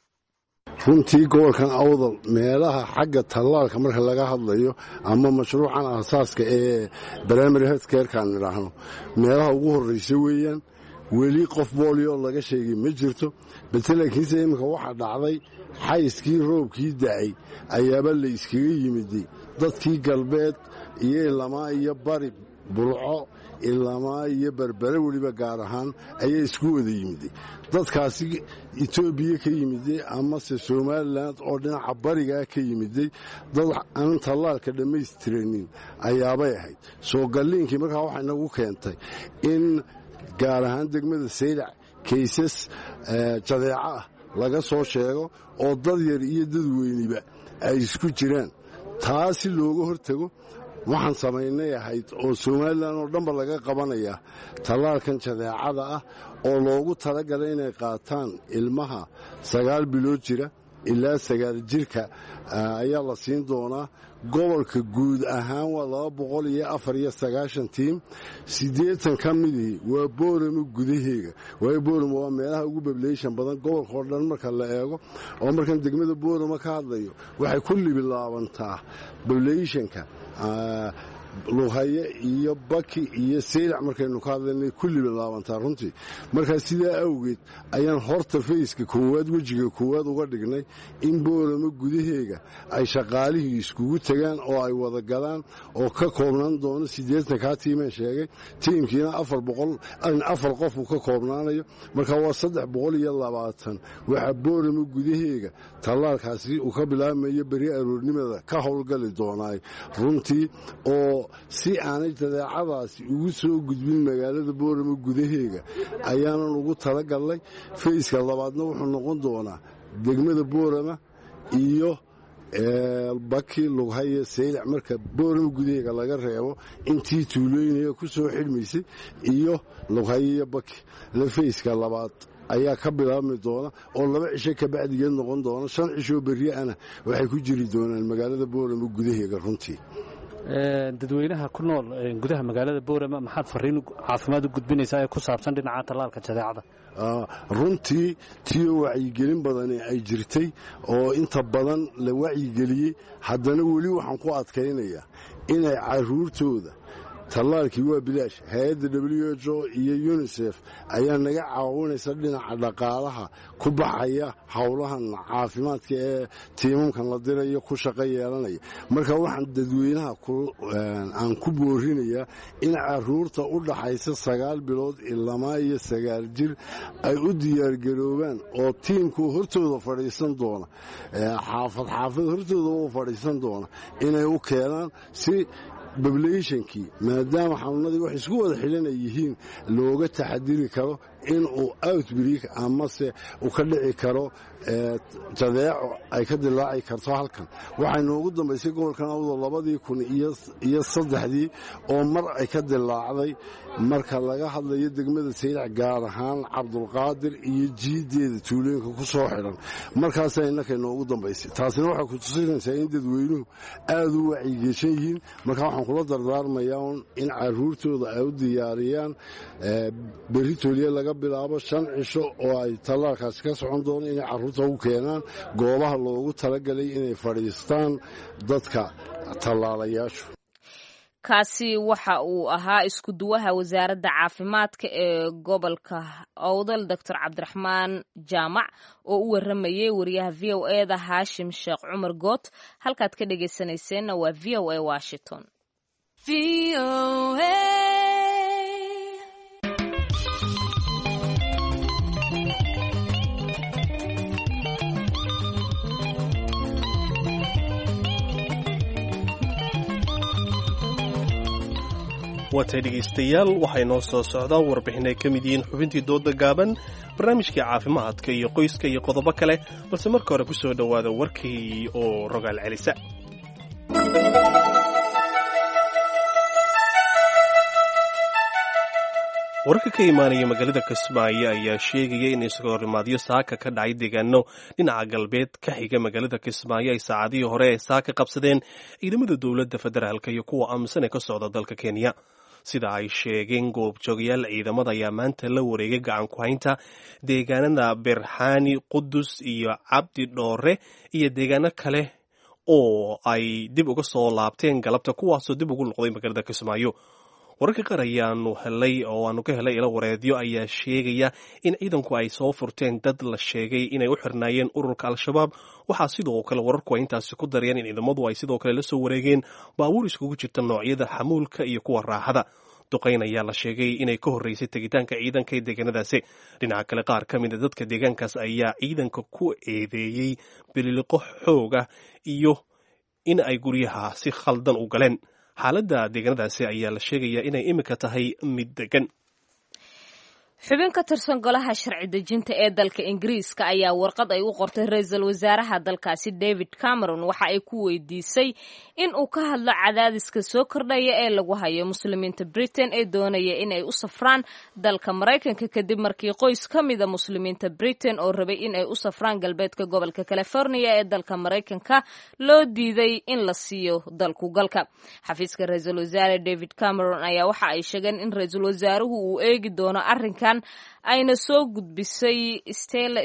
runtii gobolkan awdal meelaha xagga tallaalka marka laga hadlayo ama mashruucan aasaaska ee brimary healthcarekaan idhaahno meelaha ugu horraysa weeyaan weli qof boolio laga sheegay ma jirto balse laakiinse iminka waxaa dhacday xayskii roobkii da'ay ayaaba la iskaga yimiday dadkii galbeed iyo ilamaa iyo bari bulco ilamaa iyo berbere weliba gaar ahaan ayaa isku wada yimiday dadkaasi etoobiya ka yimiday amase somalilan oo dhinaca barigaa ka yimiday dad aan tallaalka dhammaystiranin ayaabay ahayd soo galliinkii markaa waxay nagu keentay in gaar ahaan degmada saylac kaysas jadeeco ah laga soo sheego oo dad yar iyo dad weyniba ay isku jiraan taa si looga hortago waxaan samaynay ahayd oo somalilan oo dhanba laga qabanayaa tallaalkan jadeecada ah oo loogu talagalay inay qaataan ilmaha sagaal bilood jira ilaa sagaal jirka ayaa la siin doonaa gobolka guud ahaan waa laba boqol iyo afar iyo sagaashan tiim siddeetan ka midii waa booramo gudaheega waayo booramo waa meelaha ugu bableyshan badan gobolka oo dhan marka la eego oo markan degmada booramo ka hadlayo waxay ku libilaabantaa bableyshanka luhaye iyo baki iyo saylac markaynu ka hadlaynay ku libilaabantaa runtii markaa sidaa awgeed ayaan horta fayska koowaad wejiga koowaad uga dhignay in booramo gudaheega ay shaqaalihii iskugu tegaan oo ay wada galaan oo ka koobnaan doono siddeetankaa tiimeen sheegay tiimkiina afar boqol afar qof uu ka koobnaanayo markaa waa saddex boqol iyo labaatan waxaa booramo gudaheega tallaalkaasi uu ka bilaabmayo beri aroornimada ka howlgali doonaay runtii oo si aanay jadeecadaasi ugu soo gudbin magaalada booramo gudaheega ayaanan ugu talagalnay fayska labaadna wuxuu noqon doonaa degmada boorama iyo baki lughaye saylac marka boorama gudaheega laga reebo intii tuulooyinaya ku soo xidhmaysay iyo lughaye iyo baki la fayska labaad ayaa ka bilaabmi doona oo laba cisho kabacdigeed noqon doona shan cishoo berri'ana waxay ku jiri doonaan magaalada boorama gudaheega runtii dadweynaha ku nool gudaha magaalada boorama maxaad fariin caafimaad u gudbinaysaa ee ku saabsan dhinaca tallaalka jadeecada runtii tiyo wacyigelin badani ay jirtay oo inta badan la wacyigeliyey haddana weli waxaan ku adkaynayaa inay caruurtooda tallaalkii waa bilaash hay-adda w h o iyo yunisef ayaa naga caawinaysa dhinaca dhaqaalaha ku baxaya howlahan caafimaadka ee tiimamkan la dirayo ku shaqo yeelanaya marka waxaan dadweynaha aan ku boorinayaa in caruurta u dhaxaysa sagaal bilood ilamaa iyo sagaal jir ay u diyaargaroobaan oo tiimku hortooda fadhiisan doona xaafad xaafad hortooda u fadhiisan doona inay u keenaan si bablayshankii maadaama xanuunadii wax isku wada xidhan ay yihiin looga taxadiri karo in uu outbreak amase uu ka dhici karo jadeeco ay ka dilaaci karto halkan waxay noogu dambaysay gobolkan awdo labadii kun iyo saddexdii oo mar ay ka dilaacday marka laga hadlayo degmada saylac gaar ahaan cabdulqaadir iyo jiideeda tuulooyinka ku soo xidhan markaasa innakay noogu dambaysay taasina waxay ku tusinaysaa in dadweynuhu aada u wacyigeshan yihiin marka waxaan kula dardaarmayaa in caruurtooda ay u diyaariyaan berri tooliye laga bilaabo shan cisho oo ay tallaalkaasi ka socon doono inay carruurta u keenaan goobaha loogu talagalay inay fadhiistaan dadka tallaalayaashu kaasi waxa uu ahaa isku duwaha wasaaradda caafimaadka ee gobolka owdal doctor cabdiraxmaan jaamac oo u waramayay wariyaha v o e da haashim sheekh cumar goot halkaad ka dhegaysanayseena waa v o a washington waatay dhegaystayaal waxay noo soo socdaa warbixin ay ka mid yihiin xubintii dooda gaaban barnaamijkii caafimaadka iyo qoyska iyo qodobo kale balse marka hore ku soo dhowaada warkii oo rogaal celisa wararka ka imaanaya magaalada kismaayo ayaa sheegaya in iskahorimaadyo saaka ka dhacay deegaano dhinaca galbeed ka xiga magaalada kismaayo ay saacadihii hore ee saaka qabsadeen ciidamada dowladda federaalk iyo kuwa aaminsan ee ka socda dalka kenya sida ay sheegeen goobjoogayaal ciidamada ayaa maanta la wareegay gacan ku haynta deegaanada berxaani qudus iyo cabdi dhoore iyo deegaano kale oo ay dib uga soo laabteen galabta kuwaasoo dib ugu noqday magaalada kismaayo wararka qaar ayaanu helay oo aanu ka helay ilo wareedyo ayaa sheegaya in ciidanku ay soo furteen dad la sheegay inay u xirnaayeen ururka al-shabaab waxaa sidoo kale wararku ay intaasi ku darayeen in ciidamadu ay sidoo kale la soo wareegeen baabuur iskugu jirta noocyada xamuulka iyo kuwa raaxada duqayn ayaa la sheegay inay ka horreysay tegitaanka ciidanka ee deegaanadaasi dhinaca kale qaar ka mida dadka deegaankaas ayaa ciidanka ku eedeeyey bililiqo xooga iyo in ay guryaha si khaldan u galeen xaaladda deegaanadaasi ayaa la sheegayaa inay imika tahay mid degan xubin ka tirsan golaha sharci dejinta ee dalka ingiriiska ayaa warqad ay u qortay ra-iisul wasaaraha dalkaasi david cameron waxa ay ku weydiisay in uu ka hadlo cadaadiska soo kordhaya ee lagu hayo muslimiinta britain ee doonaya in ay u safraan dalka maraykanka kadib markii qoys ka mida muslimiinta britain oo rabay in ay u safraan galbeedka gobolka california ee dalka maraykanka loo diiday in la siiyo dalku galka xafiiska ra-iisul wasaare david cameron ayaa waxa ay sheegeen in ra-iisul wasaaruhu uu eegi doono arrinkan ayna soo gudbisay stella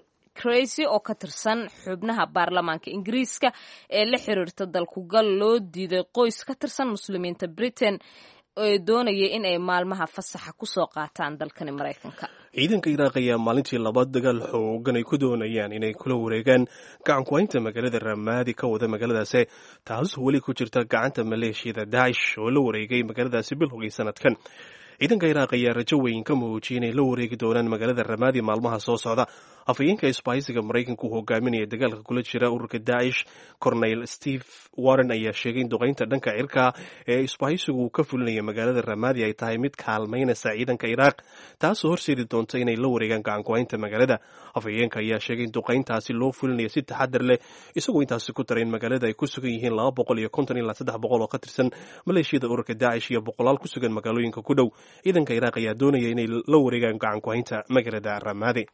crazy oo ka tirsan xubnaha baarlamaanka ingiriiska ee la xiriirta dalkugal loo diiday qoys ka tirsan muslimiinta britain ee doonaya in ay maalmaha fasaxa kusoo qaataan dalkani maraykanka ciidanka iraaq ayaa maalintii laba dagaal xoogan ay ku doonayaan inay kula wareegaan gacan ku-haynta magaalada ramaadi ka wada magaaladaasi taasoo weli ku jirta gacanta maleeshiyada daacish oo la wareegay magaaladaasi bilowgii sanadkan ciidanka iraaq ayaa rajo weyn ka muujiyay inay la wareegi doonaan magaalada ramaadi maalmaha soo socda afhayeenka isbaahisiga maraykanka uu hogaaminaya dagaalka kula jira ururka daacish corneyl steve warren ayaa sheegay in duqaynta dhanka cirka ee isbaahisigu uu ka fulinaya magaalada ramaadi ay tahay mid kaalmaynaysa ciidanka iraaq taasoo horseedi doonta inay la wareegaan gacan ku-haynta magaalada afhayeenka ayaa sheegay in duqayntaasi loo fulinaya si taxadar leh isagoo intaasi ku daray in magaalada ay ku sugan yihiin laba boqol iyo konton ilaa saddex boqol oo ka tirsan maleeshiyada ururka daacish iyo boqolaal ku sugan magaalooyinka ku dhow ciidanka iraaq ayaa doonaya inay la wareegaan gacan ku-haynta magaalada ramaadi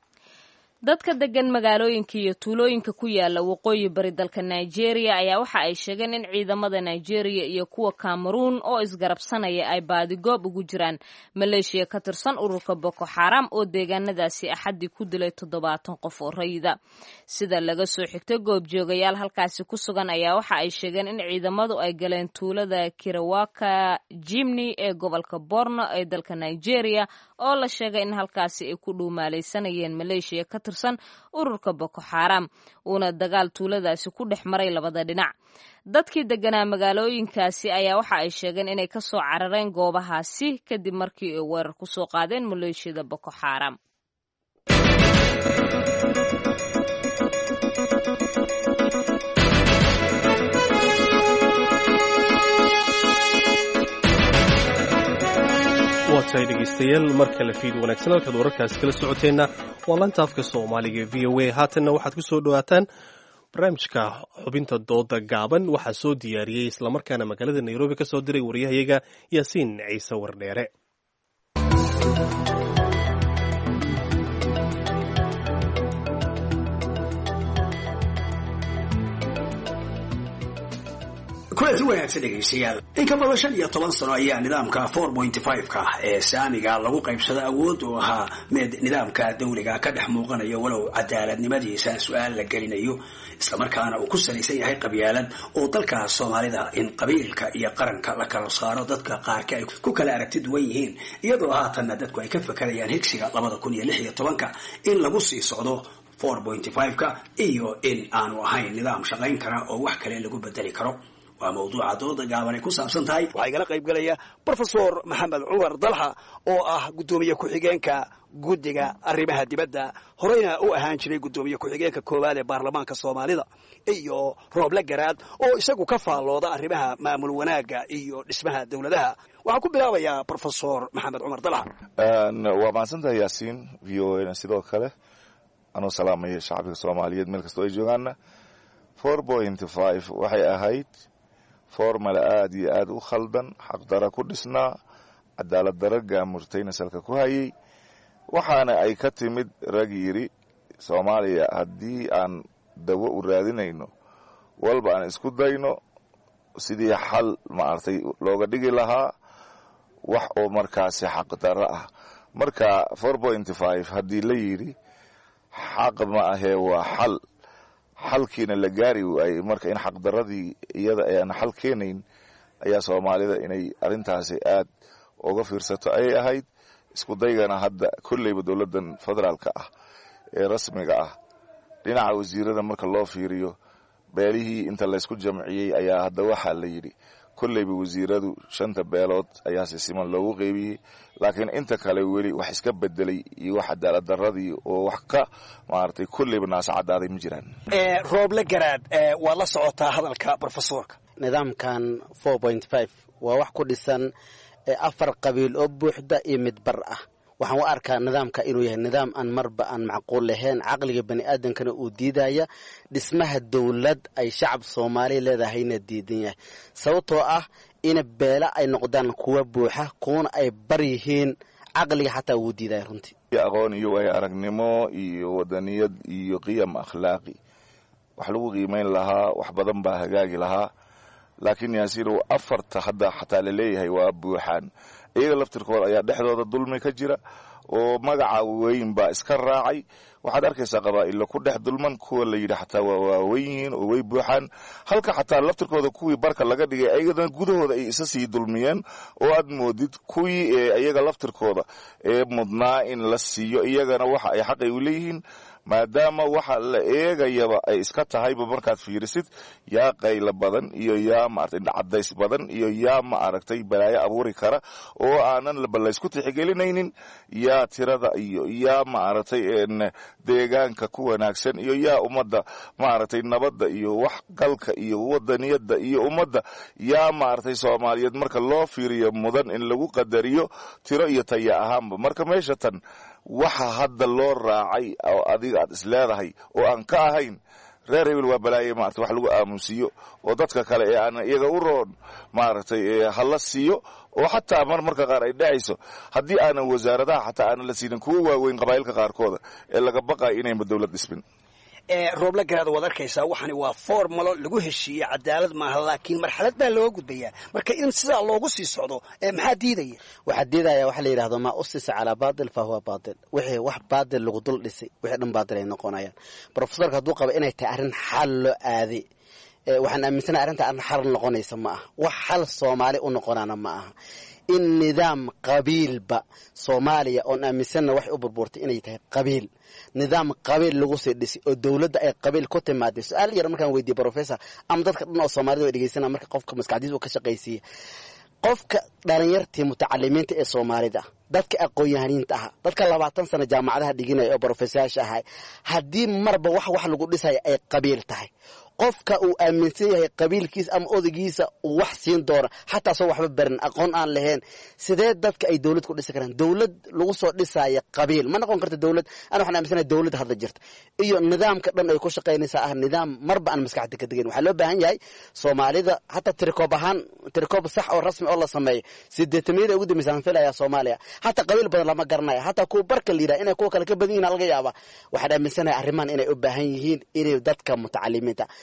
dadka degan magaalooyinka iyo tuulooyinka ku yaala waqooyi bari dalka nigeria ayaa waxa ay sheegeen in ciidamada nigeria iyo kuwa cameroon oo isgarabsanaya ay baadigoob ugu jiraan maleeshiya ka tirsan ururka boko xaram oo deegaanadaasi axaddii ku dilay toddobaatan qof oo rayida sida laga soo xigtay goobjoogayaal halkaasi ku sugan ayaa waxa ay sheegeen in ciidamadu ay galeen tuulada kirawaka jimni ee gobolka borno ee dalka nigeria oo la sheegay in halkaasi ay ku dhuumaalaysanayeen maleeshiya ka tirsan ururka boko xaram uuna dagaal tuuladaasi ku dhex maray labada dhinac dadkii deganaa magaalooyinkaasi ayaa waxa ay sheegeen inay ka soo carareen goobahaasi kadib markii ay weerar ku soo qaadeen maleeshiyada boko xaram waatahay dhegaystayaal mar kale fiid wanaagsan halkaad wararkaasi kala socoteenna waa lanta afka soomaaliga v o a haatanna waxaad ku soo dhowaataan barnaamijka xubinta dooda gaaban waxaa soo diyaariyey islamarkaana magaalada nairobi ka soo diray waryahayaga yaasiin ciise wardheere kulanti wanaagsan dhegaystayaal in ka badan shan iyo toban sano ayaa nidaamka four pointy five-ka ee saamiga lagu qaybsada awood uu ahaa mid nidaamka dawliga ka dhex muuqanayo walow cadaaladnimadiisa su-aal la gelinayo islamarkaana uu ku salaysan yahay qabyaalad oo dalka soomaalida in qabiilka iyo qaranka la kala saaro dadka qaarka ay ku kala aragti duwan yihiin iyadoo haatanna dadku ay ka fakarayaan higsiga labada kun iyo lix iyo tobanka in lagu sii socdo four pointy five-ka iyo in aanu ahayn nidaam shaqayn kara oo wax kale lagu bedeli karo waa mawduuca dooda gaaban ay ku saabsan tahay waxaa igala qayb galaya brofesor maxamed cumar dalxa oo ah guddoomiye ku-xigeenka guddiga arrimaha dibadda horeyna u ahaan jiray guddoomiye ku-xigeenka koowaad ee baarlamaanka soomaalida iyo rooble garaad oo isagu ka faallooda arrimaha maamul wanaagga iyo dhismaha dowladaha waxaan ku bilaabayaa brofesor maxamed cumar dalxa waa mahadsantahay yaasiin v o na sidoo kale anuu salaamaya shacbiga soomaaliyeed meel kastoo ay joogaana four point five waxay ahayd formala aada iyo aada u khaldan xaqdara ku dhisnaa cadaalad dara gaamurtayna salka ku hayay waxaana ay ka timid rag yidhi soomaaliya haddii aan dawo u raadinayno walba aan isku dayno sidii xal maaragtay looga dhigi lahaa wax oo markaasi xaqdaro ah marka four point five haddii la yidhi xaq ma ahee waa xal xalkiina la gaari waayey marka in xaqdaradii iyada aan xal keenayn ayaa soomaalida inay arrintaasi aad uga fiirsato ayay ahayd isku daygana hadda kolleyba dowladdan federaalka ah ee rasmiga ah dhinaca wasiirada marka loo fiiriyo beelihii inta laysku jamciyey ayaa hadda waxaa la yidhi kolleyba wasiiradu shanta beelood ayaa si siman loogu qeybiyey laakiin inta kale weli wax iska bedelay iyo wax cadaalad daradii oo wax ka maaragtay kolleyba naasa cadaaday ma jiraan rooble garaad waad la socotaa hadalka brofesorka nidaamkan four point five waa wax ku dhisan afar qabiil oo buuxda iyo mid bar ah waxaan u arkaa nidaamka inuu yahay nidaam aan marba aan macquul lahayn caqliga bani aadamkana uu diidaya dhismaha dowlad ay shacab soomaaliya leedahayna diidan yahay sababtoo ah ina beela ay noqdaan kuwa buuxa kuwana ay bar yihiin caqliga xataa wuu diidaya runtii aqoon iyo waay aragnimo iyo wadaniyad iyo qiyam akhlaaqi wax lagu qiimayn lahaa wax badan baa hagaagi lahaa laakiin yaasiinow afarta hadda xataa laleeyahay waa buuxaan iyaga laftirkooda ayaa dhexdooda dulmi ka jira oo magaca weyn baa iska raacay waxaad arkaysaa qabaa'illa ku dhex dulman kuwa la yidhi xataa waa waaweyn yihiin oo way buuxaan halka xataa laftirkooda kuwii barka laga dhigay ayagana gudahooda ay isa sii dulmiyeen oo aad moodid kuwii iyaga laftirkooda ee mudnaa in la siiyo iyagana waxa ay xaqay u leeyihiin maadaama waxa la eegayaba ay iska tahayba markaad fiirisid yaa qayla badan iyo yaa maaragtay cadays badan iyo yaa ma aragtay balaayo abuuri kara oo aanan balaysku tixigelinaynin yaa tirada iyo yaa maaragtay deegaanka ku wanaagsan iyo yaa ummadda maaragtay nabadda iyo wax galka iyo wadaniyadda iyo ummadda yaa maaragtay soomaaliyeed marka loo fiiriyo mudan in lagu qadariyo tiro iyo taya ahaanba marka meesha tan waxa hadda loo raacay oo adiga aad is leedahay oo aan ka ahayn reer hebel waa balaaye maarata wax lagu aamusiiyo oo dadka kale ee aan iyaga u roon maaragtay hala siiyo oo xataa mar marka qaar ay dhacayso haddii aanan wasaaradaha xataa aanan la siinin kuwa waaweyn qabaa'ilka qaarkooda ee laga baqayo inayba dowlad dhismin rooble garaad waad arkaysaa waxani waa formalo lagu heshiiyey cadaalad maaha laakiin marxalad baa looga gudbayaa marka in sidaa loogu sii socdo maxaa diidaya waxaa diidaya waxa la yidhahdo maa usisa calaa baatil fa huwa baatil wixii wax baatil lagu dul dhisay wixii dhan baatil ay noqonayaan brofesorka hadduu qaba inay tahay arrin xal loo aaday waxaan aaminsanahay arrinta arrin xal noqonaysa ma aha wax xal soomaali u noqonaana ma aha in nidaam qabiilba soomaaliya oon aaminsanna waxay u burburtay inay tahay qabiil nidaam qabiil lagu sii dhisay oo dowladda ay qabiil ku timaaday su-aal yar markaan weydiye professor ama dadka dhan oo soomaalida way dhegeysana marka qofka maskaxdiisa uu ka shaqaysiiya qofka dhalinyartii mutacalimiinta ee soomaalida dadka aqoon-yahaniinta aha dadka labaatan sano jaamacadaha dhiginaya oo brofesayaasha ahay haddii marba wax wax lagu dhisaya ay qabiil tahay qofka uu aaminsan yahay qabiilkiisa ama odaygiisa uu wax siin doono xataa soo waxba barin aqoon aan lahayn sidee dadka ay dowlad ku dhisi karaan dowlad lagu soo dhisaya qabiil ma noqon karta dowlad ana waxaan aaminsanahay dowlad hadda jirta iyo nidaamka dhan ay ku shaqaynaysaa ah nidaam marba aan maskaxda ka degayn waxaa loo baahan yahay soomaalida hataa tirikoob ahaan tirikoob sax oo rasmi oo la sameeyo sideetamiyada ugu dambaysa aan filayaa soomaaliya hataa qabiil badan lama garanaya hataa kuwa barka la yidhaha inay kuwa kale ka badan yihin laga yaaba waxaan aaminsanahay arrimahan inay u baahan yihiin inay dadka mutacalimiinta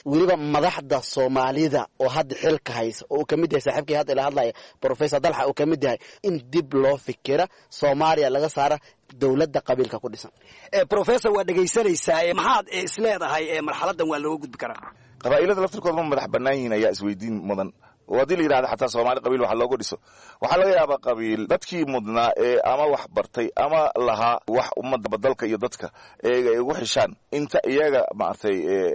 weliba madaxda soomaalida oo hadda xilka haysa oo uu ka mid yahay saaxiibkii hadda ila hadlaya professor dalxa uu ka mid yahay in dib loo fikira soomaaliya laga saara dowladda qabiilka ku dhisan professor waa dhegaysanaysaa maxaad isleedahay marxaladan waa looga gudbi karaa qabaa'ilada laftirkooda ma madax bannaan yihiin ayaa isweydiin mudan oo haddii la yidhahda xataa soomaali qabiil waxa looga dhiso waxaa laga yaabaa qabiil dadkii mudnaa ee ama wax bartay ama lahaa wax ummadda badalka iyo dadka eega ay ugu xishaan inta iyaga maaragtay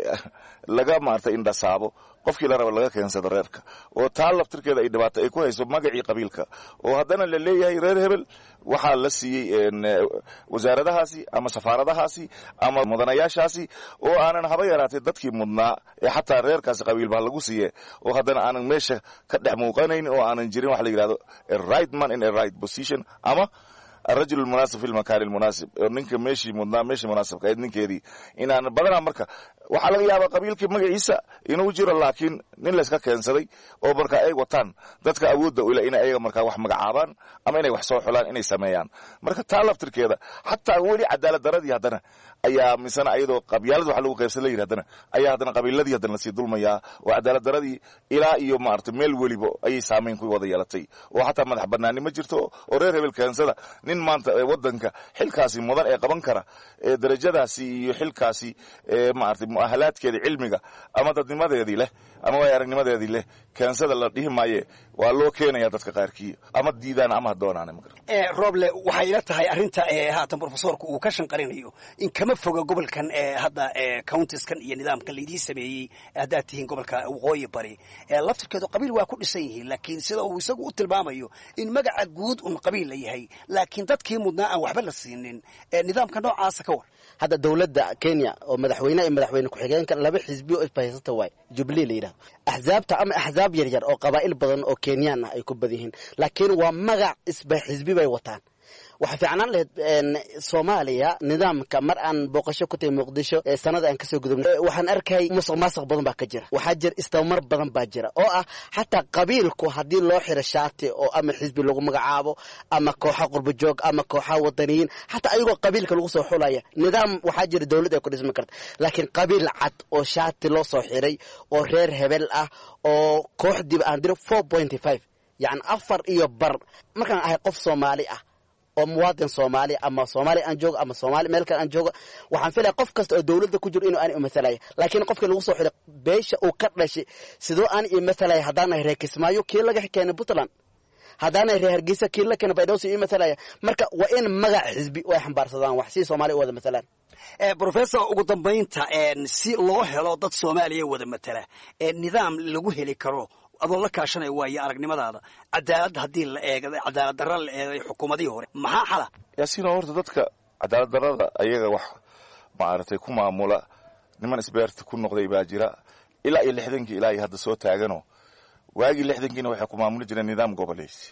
laga maaragtay indhasaabo qofkii la raba laga keensado reerka oo taa laftirkeeda ay dhibaato ay ku hayso magacii qabiilka oo haddana la leeyahay reer hebel waxaa la siiyey wasaaradahaasi ama safaaradahaasi ama mudanayaashaasi oo aanan haba yaraatay dadkii mudnaa ee xataa reerkaasi qabiilba lagu siiye oo haddana aanan meesha ka dhex muuqanayn oo aanan jirin waxa la yidhahdo a right man in a right position ama arajul lmunaasib fi lmakaani lmunaasib oo ninka meeshii mudnaa meeshii munaasibka ahayd ninkeedii inaan badanaa marka waxaa laga yaabaa qabiilkii magaciisa inuu jiro laakiin nin layska keensaday oo marka ay wataan dadka awoodda ule inay ayaga markaa wax magacaabaan ama inay wax soo xulaan inay sameeyaan marka taa laftirkeeda xataa weli cadaalad daradii haddana ayaa misena ayadoo qabyaalad wax lagu qaybsan la yidhi haddana ayaa haddana qabiiladii haddana lasii dulmayaa oo cadaalad daradii ilaa iyo maaragtay meel weliba ayay saamayn ku wada yeelatay oo xataa madax banaani ma jirto oo reer hebel keensada nin maanta wadanka xilkaasi mudan ee qaban kara ee darajadaasi iyo xilkaasi maaragtay mu'ahalaadkeeda cilmiga ama dadnimadeedii leh ama waay aragnimadeedii leh keensada la dhihi maaye waa loo keenaya dadka qaarkii ama diidaan ama ha doonaan roble waxay ila tahay arrinta haatan profesorku uu ka shanqarinayo in kama foga gobolkan hadda countieskan iyo nidaamkan laydii sameeyey haddaad tihiin gobolka waqooyi bari laftirkeedu qabiil waa ku dhisan yihiin laakiin sida uu isagu u tilmaamayo in magaca guud un qabiil la yahay laakiin dadkii mudnaa aan waxba la siinin nidaamka noocaasa ka war hadda dowladda kenya oo madaxweyne iyo madaxweyne ku-xigeenka laba xisbi oo isbahaysata waay jubilee la yidhahdo axzaabta ama axzaab yaryar oo qabaa'il badan oo kenyaan ah ay ku badan yihiin laakiin waa magac isba xisbi bay wataan waxaa fiicnaan lahayd soomaaliya nidaamka mar aan booqasho ku tahay muqdisho sanada aan kasoo gudubnay waxaan arkay musuq maasuq badan baa ka jira waxaa jira istabamar badan baa jira oo ah xataa qabiilku haddii loo xiro shaati oo ama xisbi lagu magacaabo ama kooxa qurbajoog ama kooxa wadaniyiin xataa ayagoo qabiilka lagu soo xulaya nidaam waxaa jira dowlad ay ku dhismi karta laakiin qabiil cad oo shaati loo soo xiray oo reer hebel ah oo kooxdiiba aan diro four pointy five yacni afar iyo bar markaan ahay qof soomaali ah oo muwaadin soomaali ama soomaali aan joogo ama soomaali meel kale aan joogo waxaan filaya qof kasta oo dowladda ku jiro inuu aan imathalaya laakiin qofkii lagu soo xiray beesha uu ka dhashay sidoo aan imathalaya haddaanahay reer kismaayo kii laga keenay puntland haddaanahay reer hargeysa kii la keenay baydhowsi imathalaya marka waa in magac xisbi ay xambaarsadaan wax si soomaaliya u wada mathalaan professor ugu dambaynta si loo helo dad soomaaliya wada matala nidaam lagu heli karo adoo la kaashanaya waayo aragnimadaada cadaalad haddii la eega cadaalad darra la eegay xukuumadihii hore maxaa xala yaasiino horta dadka cadaalad darrada ayaga wax maaragtay ku maamula niman isbeerta ku noqday baa jira ilaa iyo lixdankii ilaa iyo hadda soo taagano waagii lixdankiina waxay ku maamuli jireen nidaam goboleysi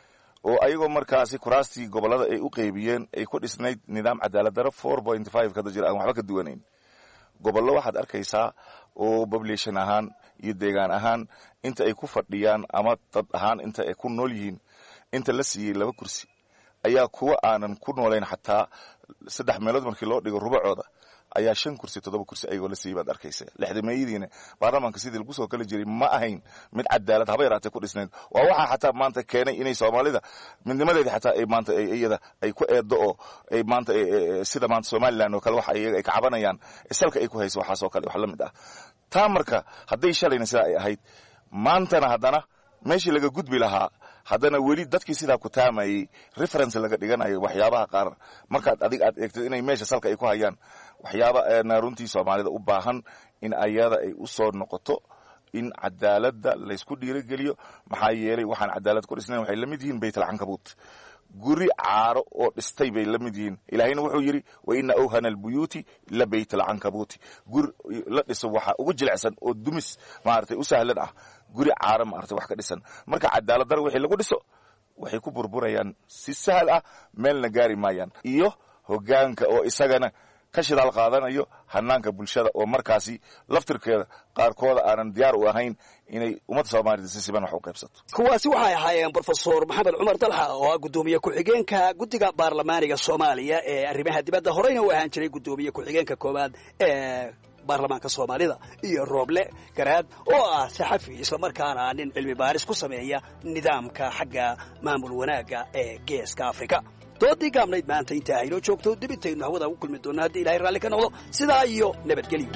oo ayagoo markaasi kuraastii gobollada ay u qeybiyeen ay ku dhisnayd nidaam cadaalad darro four point five kada jira aan waxba ka duwanayn gobollo waxaad arkaysaa oo population ahaan iyo deegaan ahaan inta ay ku fadhiyaan ama dad ahaan inta ay ku nool yihiin inta la siiyey laba kursi ayaa kuwa aanan ku noolayn xataa saddex meelood markii loo dhigo rubacooda ayaa shan kursi toddoba kursi ayagoo la siiyey baad arkaysa lixdameeyadiina baarlamaanka sidii lagu soo kala jiray ma ahayn mid cadaalad haba yaraatee ku dhisnayd waa waxaa xataa maanta keenay inay soomaalida midnimadeedii xataa ay maanta iyada ay ku eeddo oo ay maanta sida maanta somalilan oo kale waxa iyaga ay ka cabanayaan salka ay ku hayso waxaasoo kale wax la mid ah taa marka hadday shalayna sidaa ay ahayd maantana haddana meeshii laga gudbi lahaa haddana weli dadkii sidaa ku taamayey reference laga dhiganayo waxyaabaha qaar markaad adig aad eegtid inay meesha salka ay ku hayaan waxyaaba runtii soomaalida u baahan in ayada ay u soo noqoto in cadaaladda laysku dhiirogeliyo maxaa yeelay waxaan cadaalad ku dhisnayn waxay la mid yihiin baytalcankabuut guri caaro oo dhistay bay la mid yihiin ilaahayna wuxuu yidhi wa ina awhana albuyuuti la bayt alcankabuuti guri la dhiso waxa ugu jilicsan oo dumis maaragtay u sahlan ah guri caaro maaragtay wax ka dhisan marka cadaalad dar wixii lagu dhiso waxay ku burburayaan si sahal ah meelna gaari maayaan iyo hoggaanka oo isagana ka shidaal qaadanayo hanaanka bulshada oo markaasi laftirkeeda qaarkooda aanan diyaar u ahayn inay ummadda soomaalida si siban wax u qaybsato kuwaasi waxay ahaayeen brofesor maxamed cumar dalxa oo ah guddoomiye ku-xigeenka guddiga baarlamaaniga soomaaliya ee arrimaha dibadda horeyna u ahaan jiray guddoomiye ku-xigeenka koowaad ee baarlamaanka soomaalida iyo rooble garaad oo ah saxafi islamarkaana nin cilmi baaris ku sameeya nidaamka xagga maamul wanaagga ee geeska afrika doodii gaabnayd maanta intaa haynoo joogto dib intaynu hawada ugu kulmi doonno haddii ilahay raalli ka noqdo sidaa iyo nabadgelyo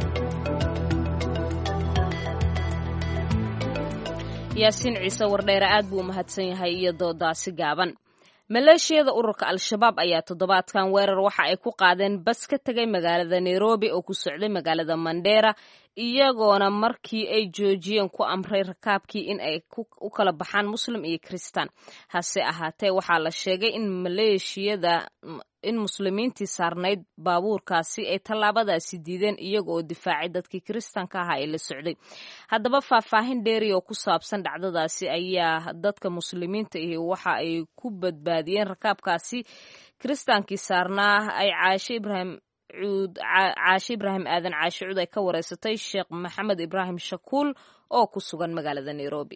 yaasiin ciise wardheere aad buu u mahadsan yahay iyo doodaasi gaaban maleeshiyada ururka al-shabaab ayaa toddobaadkan weerar waxa ay ku qaadeen bas ka tegay magaalada nairobi oo ku socday magaalada mandheera iyagoona markii ay joojiyeen ku amray rakaabkii in ay u kala baxaan muslim iyo kristaan hase ahaatee waxaa la sheegay in maleeshiyada in muslimiintii saarnayd baabuurkaasi ay tallaabadaasi diideen iyaga oo difaacay dadkii kiristaanka ahaa ee la socday haddaba faahfaahin dheeri oo ku saabsan dhacdadaasi ayaa dadka muslimiinta ahi waxa ay ku badbaadiyeen rakaabkaasi kiristaankii saarnaa ay caashe ibraahim cuud caashe ibraahim aadan caashe cuud ay ka wareysatay sheekh maxamed ibraahim shakuul oo ku sugan magaalada nairobi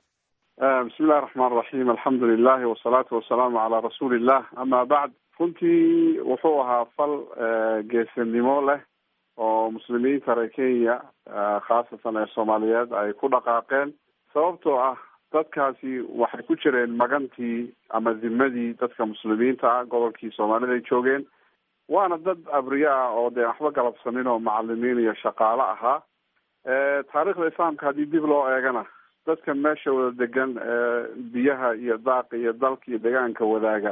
bismi illahi raxmaan raxiim alxamdu lilahi wasalaatu wasalaamu calaa rasuuli illah ama bacd runtii wuxuu ahaa fal geesinimo leh oo muslimiinta reer kenya khaasatan ee soomaaliyeed ay ku dhaqaaqeen sababtoo ah dadkaasi waxay ku jireen magantii ama dimadii dadka muslimiinta ah gobolkii soomaalida ay joogeen waana dad abriye ah oo dee waxba galabsanin oo macalimiin iyo shaqaale ahaa taariikhda islaamka haddii dib loo eegana dadka meesha wada degan biyaha iyo daaqa iyo dalka iyo deegaanka wadaaga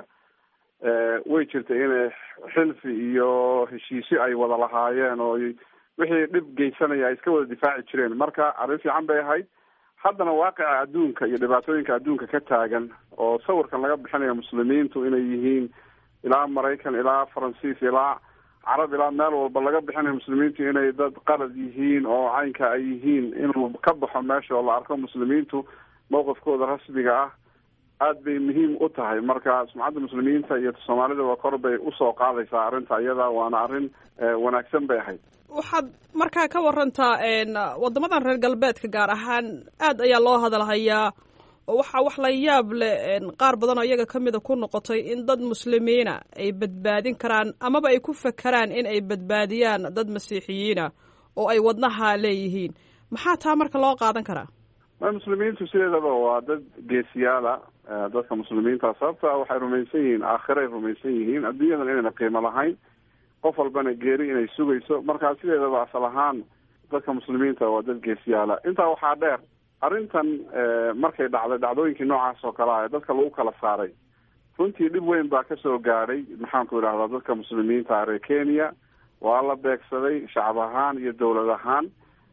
way jirtay inay xilfi iyo heshiisyo ay wada lahaayeen oo wixii dhib geysanaya ay iska wada difaaci jireen marka arrin fiican bay ahayd haddana waaqica adduunka iyo dhibaatooyinka adduunka ka taagan oo sawirkan laga bixinayo muslimiintu inay yihiin ilaa maraykan ilaa faransiis ilaa carab ilaa meel walba laga bixinayo muslimiintu inay dad qalad yihiin oo caynka ay yihiin inuu ka baxo meesha oo la arko muslimiintu mawqifkooda rasmiga ah aad bay muhiim u tahay marka sumcadda muslimiinta iyo soomaalidaba kor bay usoo qaadaysaa arrinta iyada waana arrin wanaagsan bay ahayd waxaad markaa ka warantaa waddamadan reer galbeedka gaar ahaan aad ayaa loo hadalhayaa oo waxaa wax la yaab leh qaar badan oo iyaga ka mida ku noqotay in dad muslimiina ay badbaadin karaan amaba ay ku fakeraan in ay badbaadiyaan dad masiixiyiina oo ay wadnaha leeyihiin maxaa taa marka loo qaadan karaa ma muslimiintu sideedaba waa dad geesiyaala dadka muslimiinta sababta waxay rumaysan yihiin aakhiray rumaysan yihiin adduunyadan inayna qiimo lahayn qof walbana geeri inay sugayso markaa sideedaba asal ahaan dadka muslimiinta waa dad geesiyaala intaa waxaa dheer arrintan markay dhacday dhacdooyinkii noocaas oo kale ah ee dadka lagu kala saaray runtii dhib weyn baa kasoo gaadhay maxaanku idhahdaa dadka muslimiinta reer kenya waa la beegsaday shacab ahaan iyo dowlad ahaan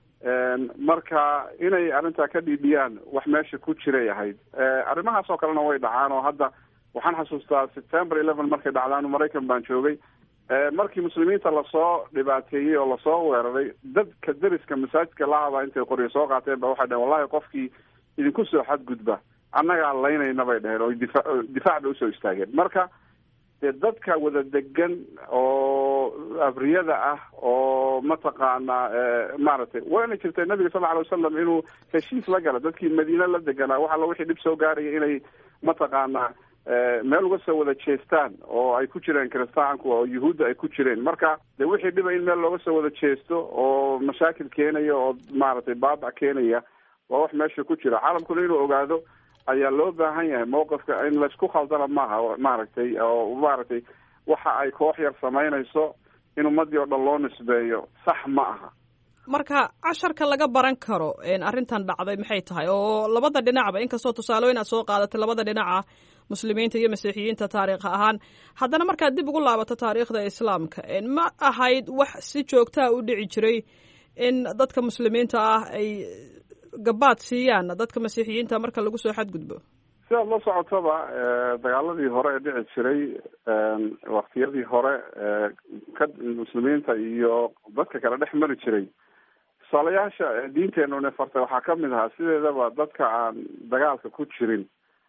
marka inay arrintaa ka dhiidhiyaan wax meesha ku jiray ahayd arrimahaas oo kalena way dhacaan oo hadda waxaan xasuustaa september eleven markay dhacdaan maraykan baan joogay markii muslimiinta lasoo dhibaateeyey oo lasoo weeraray dadka deriska masaajidka lahaba intay qoryo soo qaateen ba waxay dhaheen wallahi qofkii idinku soo xadgudba annagaa laynayna bay dhaheen oo difa difaac bay usoo istaageen marka dee dadka wada degan oo abriyada ah oo mataqaanaa maaragtay wayna jirtay nabiga sal lla alay wasalam inuu heshiis la gala dadkii madiine la deganaa wax alla wixii dhib soo gaaraya inay mataqaanaa meel uga soo wada jeestaan oo ay ku jireen kiristaanku oo yuhuudda ay ku jireen marka de wixii dhiba in meel looga soo wada jeesto oo mashaakil keenaya oo maaragtay baabac keenaya waa wax meesha ku jira caalamkuna inuu ogaado ayaa loo baahan yahay mawqifka in laysku khaldana maaha maaragtay oo maaragtay waxa ay koox yar samaynayso in ummadii oo dhan loo nisbeeyo sax ma aha marka casharka laga baran karo arrintan dhacday maxay tahay oo labada dhinacba inkastoo tusaalooyin aad soo qaadatay labada dhinaca muslimiinta iyo masiixiyiinta taariikh ahaan haddana markaad dib ugu laabato taariikhda islaamka ma ahayd wax si joogtaa u dhici jiray in dadka muslimiinta ah ay gabaad siiyaan dadka masiixiyiinta marka lagu soo xadgudbo sidaad la socotaba dagaaladii hore ee dhici jiray waktiyadii hore ka muslimiinta iyo dadka kale dhex mari jiray tusaalayaasha diinteenuna fartay waxaa kamid ahaa sideedaba dadka aan dagaalka ku jirin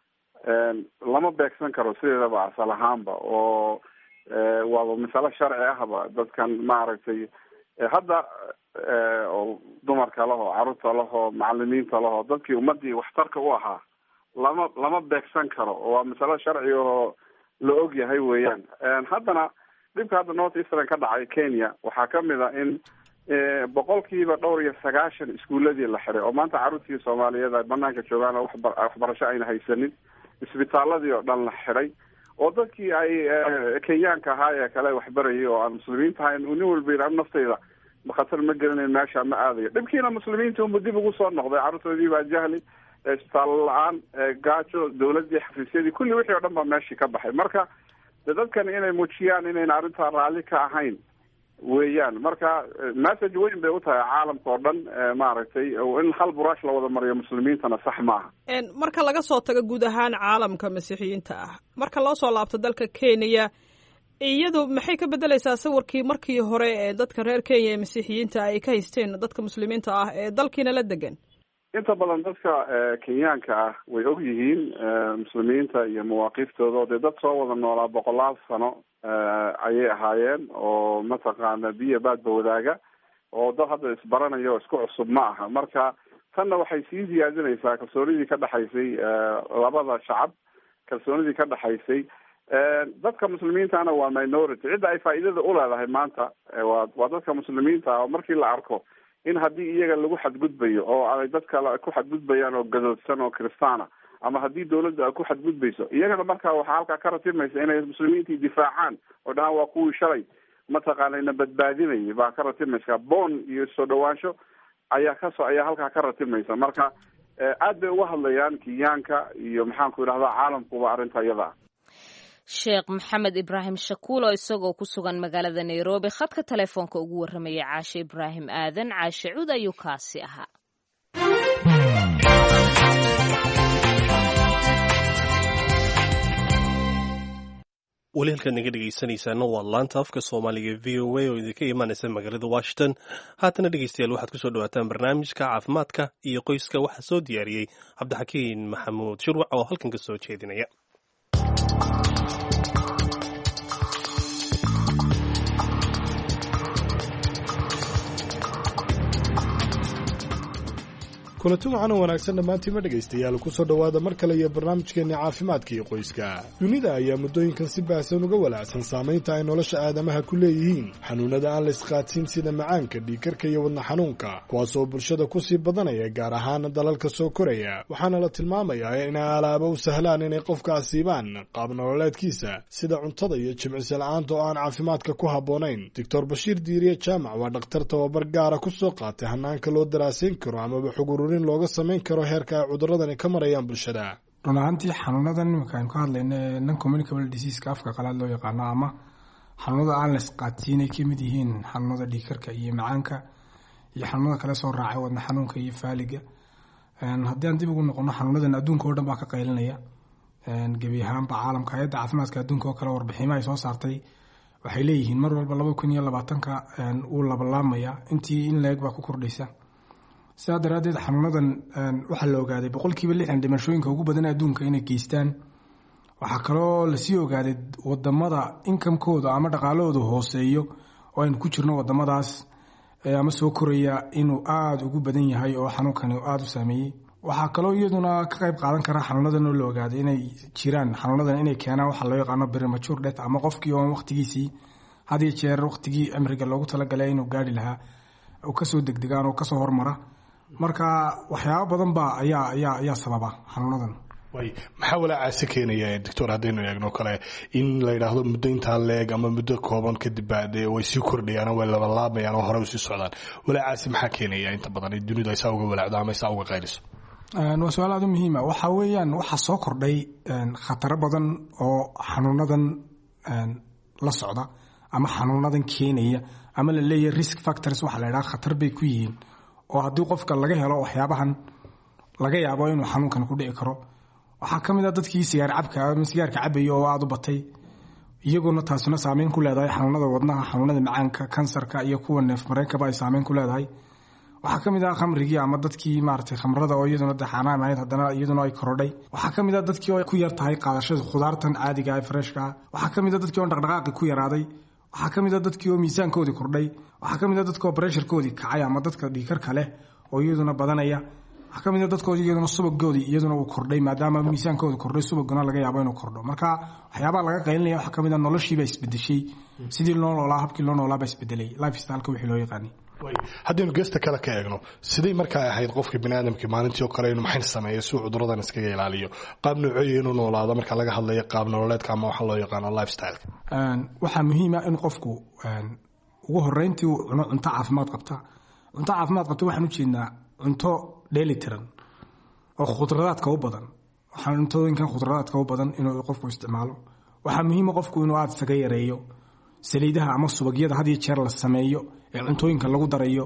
lama beegsan karo sideedaba asal ahaanba oo waaba masalo sharci ahba dadkan maaragtay hadda oo dumarka lahoo carruurta lahoo macalimiinta lahoo dadkii ummadii waxtarka u ahaa lama lama beegsan karo waa masalo sharci oo la og yahay weeyaan haddana dhibka hadda north eastern ka dhacay kenya waxaa kamid a in boqolkiiba dhowr iyo sagaashan iskuuladii la xiray oo maanta carruurtii soomaaliyeed ay banaanka joogaan oo waxba waxbarasho ayna haysanin isbitaaladii oo dhan la xiray oo dadkii ay kenyaanka ahaa ee kale waxbarayay oo aan muslimiinta ahayn nin walba yidhi naftayda khatar ma gelinayn meesha ma aadayo dhibkiina muslimiinta unba dib ugu soo noqday carruurtoodii baa jahli isbitaalo la-aan gaajo dawladdii xafiisyadii kulli wixii oo dhan baa meeshii ka baxay marka de dadkan inay muujiyaan inayna arrintaa raalli ka ahayn weeyaan marka message weyn bay u tahay caalamka oo dhan maaragtay in hal buraash la wada mariyo muslimiintana sax maaha marka laga soo tago guud ahaan caalamka masiixiyiinta ah marka loo soo laabto dalka kenya iyadu maxay ka bedelaysaa sawirkii markii hore ee dadka reer kenya ee masiixiyiinta ay ka haysteen dadka muslimiinta ah ee dalkiina la degan inta badan dadka kenyaanka ah way og yihiin muslimiinta iyo mawaaqiiftooda oo dee dad soo wada noolaa boqolaal sano ayay ahaayeen oo mataqaana biyo baadba wadaaga oo dad hadda isbaranaya oo isku cusub ma aha marka tanna waxay sii siyaadinaysaa kalsoonidii ka dhexaysay labada shacab kalsoonidii ka dhexaysay dadka muslimiintana waa minority cidda ay faa'iidada uleedahay maanta waa waa dadka muslimiinta ah oo markii la arko in haddii iyaga lagu xadgudbayo oo ay dad kale ku xadgudbayaan oo gadoodsan oo kristaana ama haddii dawladda ay ku xadgudbayso iyagana marka waxaa halkaa ka ratimaysa inay muslimiintii difaacaan oo dhahaan waa kuwii shalay mataqaanayna badbaadinayay baa ka ratimaysa boon iyo soo dhawaansho ayaa kasoo ayaa halkaa ka ratimaysa marka aad bay uga hadlayaan kenyaanka iyo maxaanku idhahdaa caalamkuba arrinta iyada ah sheekh maxamed ibraahim shakuul oo isagoo ku sugan magaalada nairobi khadka telefoonka ugu warramaya caashe ibraahim aadan caashe cud ayuu kaasi ahaa weli halkaad naga dhegaysanaysaana waa laanta afka soomaaliga v o a oo idinka imaanaysa magaalada washington haatana dhegeystayaal waxaad kusoo dhawaataan barnaamijka caafimaadka iyo qoyska waxaa soo diyaariyey cabdixakiin maxamuud shurwac oo halkan ka soo jeedinaya kulanti waxaana wanaagsan dhammaantiima dhegaystayaal kusoo dhowaada mar kale iyo barnaamijkeenna caafimaadka iyo qoyska dunida ayaa muddooyinkan si baahsan uga walaacsan saamaynta ay nolosha aadamaha ku leeyihiin xanuunnada aan la isqaadsiin sida macaanka dhiikarka iyo wadna xanuunka kuwaas oo bulshada kusii badanaya gaar ahaan dalalka soo koraya waxaana la tilmaamayaa inay alaaba u sahlaan inay qofka asiibaan qaab nololeedkiisa sida cuntada iyo jimcisi la-aanta oo aan caafimaadka ku habboonayn doctor bashiir diiriye jaamac waa dhakhtar tababar gaara ku soo qaatay hanaanka loo daraasayn karo amaba xugurur looga samayn karo heerka ay cuduradani ka marayaan bulshada run ahaantii xanuunadan iminka aynu ka hadlayno ee non communicable diseaska afka qalaad loo yaqaano ama xanuunada aan la isqaadsiinay ka mid yihiin xanuunada dhiikarka iyo macaanka iyo xanuunada kale soo raacay wadna xanuunka iyo faaliga haddii aan dib ugu noqono xanuunadan adduunka oo dhan baa ka qaylinaya gebi ahaanba caalamka hay-adda caafimaadka adduunka oo kale warbiximo ay soo saartay waxay leeyihiin mar walba laba kun iyo labaatanka uu labalaamaya intii in la-eg baa ku kordhaysa sidaa daraaddeed xanuunadan waxaa la ogaaday boqolkiiba lixdan dhimashooyinka ugu badan adduunka inay geystaan waxaa kaloo lasii ogaaday wadamada inkamkooda ama dhaqaalahooda hooseeyo oo aynu ku jirno wadamadaas ama soo koraya inuu aada ugu badan yahay oo xanuunkani aada u saameeyey waxaa kaloo iyaduna ka qayb qaadan kara xanuunadan oo la ogaaday inay jiraan xanuunadan inay keenaan waxaa loo yaqaano premature death ama qofkii oon waqtigiisii had iyo jeer waqtigii cimriga loogu talagalay inuu gaari lahaa oo kasoo degdegaan oo kasoo hormara marka waxyaabo badan baa ayaa ayaa ayaa sababa xanuunadan way maxaa walaacaasi keenaya doctor haddaynu eegno kale in la yidhaahdo muddo intaa leeg ama muddo kooban kadib baa dee way sii kordhayaan oo way labalaabayaan oo hore u sii socdaan walaacaasi maxaa keenaya inta badan dunidu ay saa uga walaacdo ama ay saa uga qayliso waa su-aal aada u muhiima waxaa weeyaan waxaa soo kordhay khataro badan oo xanuunadan la socda ama xanuunadan keenaya ama la leeyahay risk factors waxaa la yidhaha khatar bay ku yihiin oo haddii qofka laga helo waxyaabahan laga yaabo inuu xanuunkan ku dhici karo waxaa ka mid a dadkii sigaar cabka ama sigaarka cabaya oo aada u batay iyaguna taasuna saameyn ku leedahay xanuunada wadnaha xanuunada macaanka kansarka iyo kuwa neef mareenkaba ay saameyn ku leedahay waxaa ka mid ah khamrigii ama dadkii maaragtay khamrada oo iyaduna de xaanaam ahayd haddana iyaduna ay korodhay waxaa ka mid ah dadkii oo ku yar tahay qaadashada khudaartan caadiga ee freshka ah waxaa ka mid ah dadkii oo dhaqdhaqaaqi ku yaraaday waxaa ka mid a dadkii oo miisaankoodii kordhay waxaa ka mid a dadkii oo bresharkoodii kacay ama dadka dhiikarka leh oo iyaduna badanaya waxaa ka mid a dadkoodii iyaduna subagoodii iyaduna uu kordhay maadaama miisaankooda kordhay subaguna laga yaabo inuu kordho marka waxyaabaha laga qaylinaya waxaa ka mid a noloshiiba isbedeshay sidii loo noolaa habkii loo noolaaba isbedelay life styleka wixii loo yaqaanay haddaynu geesta kale ka eegno siday markaa ahayd qofka biniaadamkii maalintii oo kale inuu maxay sameeyo si uu cuduradan iskaga ilaaliyo qaab nooceeya inuu noolaado marka laga hadlayo qaab nololeedka ama waxaa loo yaqaano lifestyleka waxaa muhiima in qofku ugu horeyntii uu cuno cunto caafimaad qabta cunto caafimaad qabta waxaan ujeednaa cunto dheelitiran oo khudradaadka u badan waxaan cuntooyinkan khudradaadka u badan inuu qofku isticmaalo waxaa muhiima qofku inuu aada isaga yareeyo saliidaha ama subagyada had iyo jeer la sameeyo ee cuntooyinka lagu darayo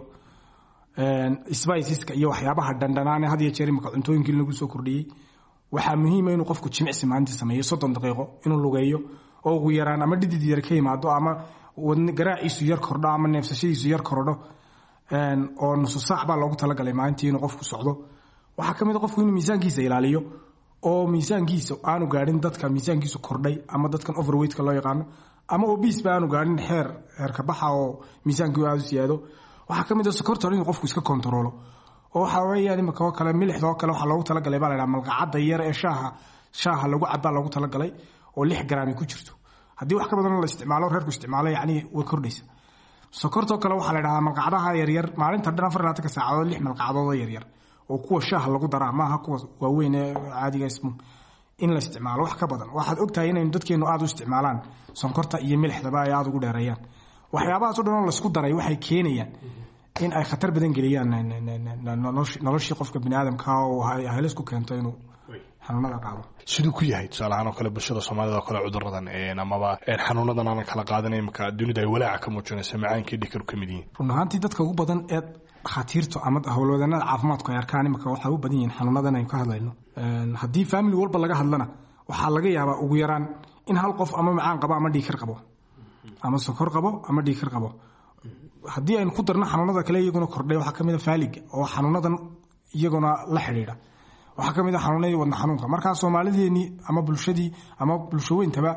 spiceska iyo waxyaabaha dhandhanaane had iyo jeer imika cuntooyinkii lagu soo kordhiyey waxaa muhiima inuu qofku jimicsi maalintii sameeyo soddon daqiiqo inuu lugeeyo oo ugu yaraan ama dhidid yar ka yimaado ama wadn garaaciisu yar kordho ama neefsashadiisu yar kordho oo nusu saac baa loogu talagalay maalintii inuu qofku socdo waxaa ka mid a qofku inuu miisaankiisa ilaaliyo oo miisaankiisa aanu gaadhin dadka miisaankiisu kordhay ama dadkan overweightka loo yaqaano ama obesba aanu gaadhin xeer xeerka baxa oo miisaankii aada u siyaado waxaa ka mid a sokorta inuu qofku iska kontaroolo oo waxa weeyaan imika oo kale milixda oo kale waxaa loogu talagalay baa la dhaha malqacadda yar ee shaaha shaaha lagu cabaa loogu talagalay oo lix garaami ku jirto haddii wax ka badan la isticmaalo reerku isticmaalo yacni way kordhaysa sokortoo kale waxaa la dhahdaa malqacadaha yaryar maalinta dhan afar labaatanka saacadood lix malqacadood oo yaryar oo kuwa shaaha lagu daraa maaha kuwa waaweyn ee caadiga ismu in la isticmaalo wax ka badan waxaad ogtahay inaynu dadkeenu aada u isticmaalaan sonkorta iyo milixdaba ay aada ugu dheereeyaan waxyaabahaas o dhan oo laisku daray waxay keenayaan in ay khatar badan geliyaan noloshii qofka biniaadamka oo halis ku keento inuu xanuunada qaado siduu ku yahay tusaalahaan oo kale bulshada soomaalida oo kale cuduradan amaba xanuunadan aanan kala qaadanay imika dunida ay walaaca ka muujinaysa macaankii dhikaru ka mid yihiin run ahaantii dadka ugu badan ee dhakhaatiirtu ama howlwadeennada caafimaadku ay arkaan imika waxay u badan yihiin xanuunadan aynu ka hadlayno haddii family walba laga hadlana waxaa laga yaabaa ugu yaraan in hal qof ama macaan qabo ama dhiikar qabo ama sokor qabo ama dhiikar qabo haddii aynu ku darno xanuunada kale iyaguna kordhay waxaa kamid a faaliga oo xanuunadan iyaguna la xidhiidha waxaa ka mid a xanuunadii wadna xanuunka markaa soomaalideenii ama bulshadii ama bulsho weyntaba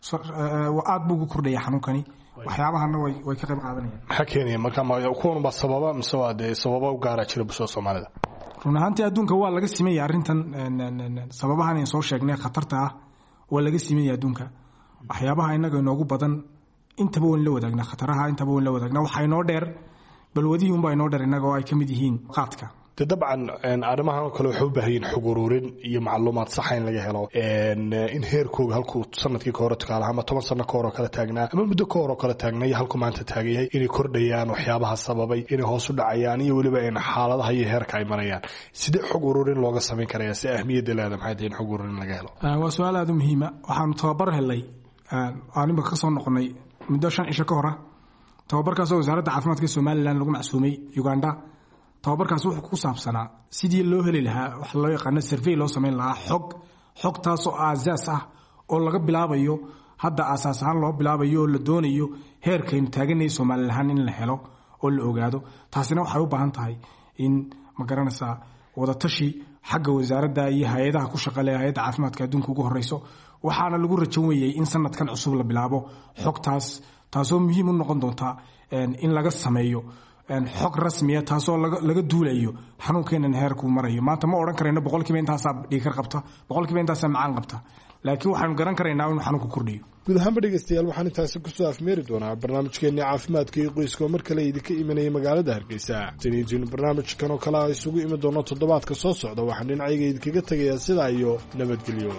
aad buu ugu kordhaya xanuunkani waxyaabahana way ka qayb qaadanayaan maxaa keenaya marka kuwan baa sababa mise waa dee sababa u gaara jira bulshada soomaalida run ahaantii adduunka waa laga simaya arrintan sababahan aan soo sheegnay khatarta ah waa laga simaya adduunka waxyaabaha inaga inoogu badan intaba wayn la wadaagnaa khataraha intaba wayn la wadaagnaa waxaa inoo dheer balwadihii unbaa inoo dheer innaga oo ay ka mid yihiin qaadka de dabcan arrimahan oo kale waxay u baahan yihin xog ururin iyo macluumaad saxa in laga helo in heerkooga halkuu sanadkii ka hore tukaalaha ama toban sano ka hor oo kale taagnaa ama muddo ka hor oo kale taagnay halku maanta taagan yahay inay kordhayaan waxyaabaha sababay inay hoos u dhacayaan iyo weliba in xaaladaha iyo heerka ay marayaan sidee xog ururin looga samayn karaya si ahmiyadda leeda maxay tahay in xog ururin laga helo waa su-aal aada u muhiima waxaanu tababar helnay aan imika ka soo noqonay muddo shan cisho ka hora tababarkaasoo wasaaradda caafimaadka somalilan lagu macsuumay uganda tababarkaas wuxuu ku saabsanaa sidii loo heli lahaa waxa loo yaqaano survey loo samayn lahaa xog xogtaasoo aasaas ah oo laga bilaabayo hadda aasaas ahaan loo bilaabayo oo la doonayo heerkaynu taaganay somalilan ahaan in la helo oo la ogaado taasina waxay u baahan tahay in ma garanaysaa wadatashi xagga wasaaradda iyo hay-adaha ku shaqale hay-adda caafimaadka adduunka ugu horeyso waxaana lagu rajan weeyey in sanadkan cusub la bilaabo xogtaas taasoo muhiim u noqon doonta in laga sameeyo xog rasmiya taasoo laga duulayo xanuunkeenan heerkuu marayo maanta ma odhan karayno boqolkiiba intaasaa dhiikar qabta boqolkiiba intaasaa macaan qabta laakiin waxaanu garan karaynaa inuu xanuunku kordhiyo guud ahaanba dhegeystayaal waxaan intaasi kusoo afmeeri doonaa barnaamijkeenii caafimaadka iyo qoyska oo mar kale idinka imanaya magaalada hargeysa taniijinu barnaamijkan oo kale a isugu imi doono toddobaadka soo socda waxaan dhinacayga idinkaga tegayaa sidaa iyo nabadgelyo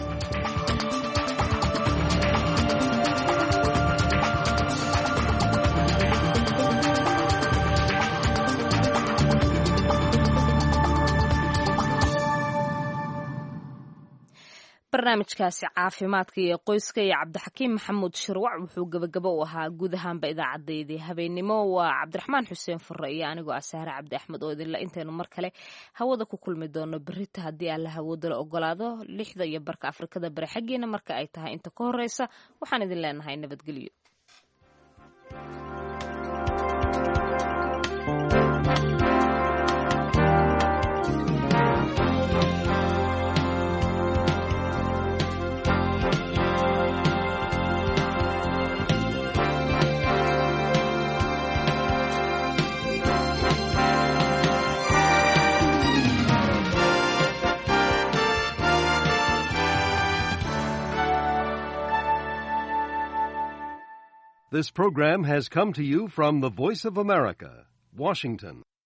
barnaamijkaasi caafimaadka iyo qoyska iyo cabdixakiim maxamuud shirwac wuxuu gebagabo u ahaa guud ahaanba idaacadeydii habeennimo waa cabdiraxmaan xuseen fure iyo anigoo ah sahre cabdi axmed oo idinla intaynu mar kale hawada ku kulmi doono berita haddii alla hawoodala ogolaado lixda iyo barka afrikada bari xaggeena marka ay tahay inta ka horeysa waxaan idin leenahay nabadgelyo This program has come to you from the Voice of America, Washington.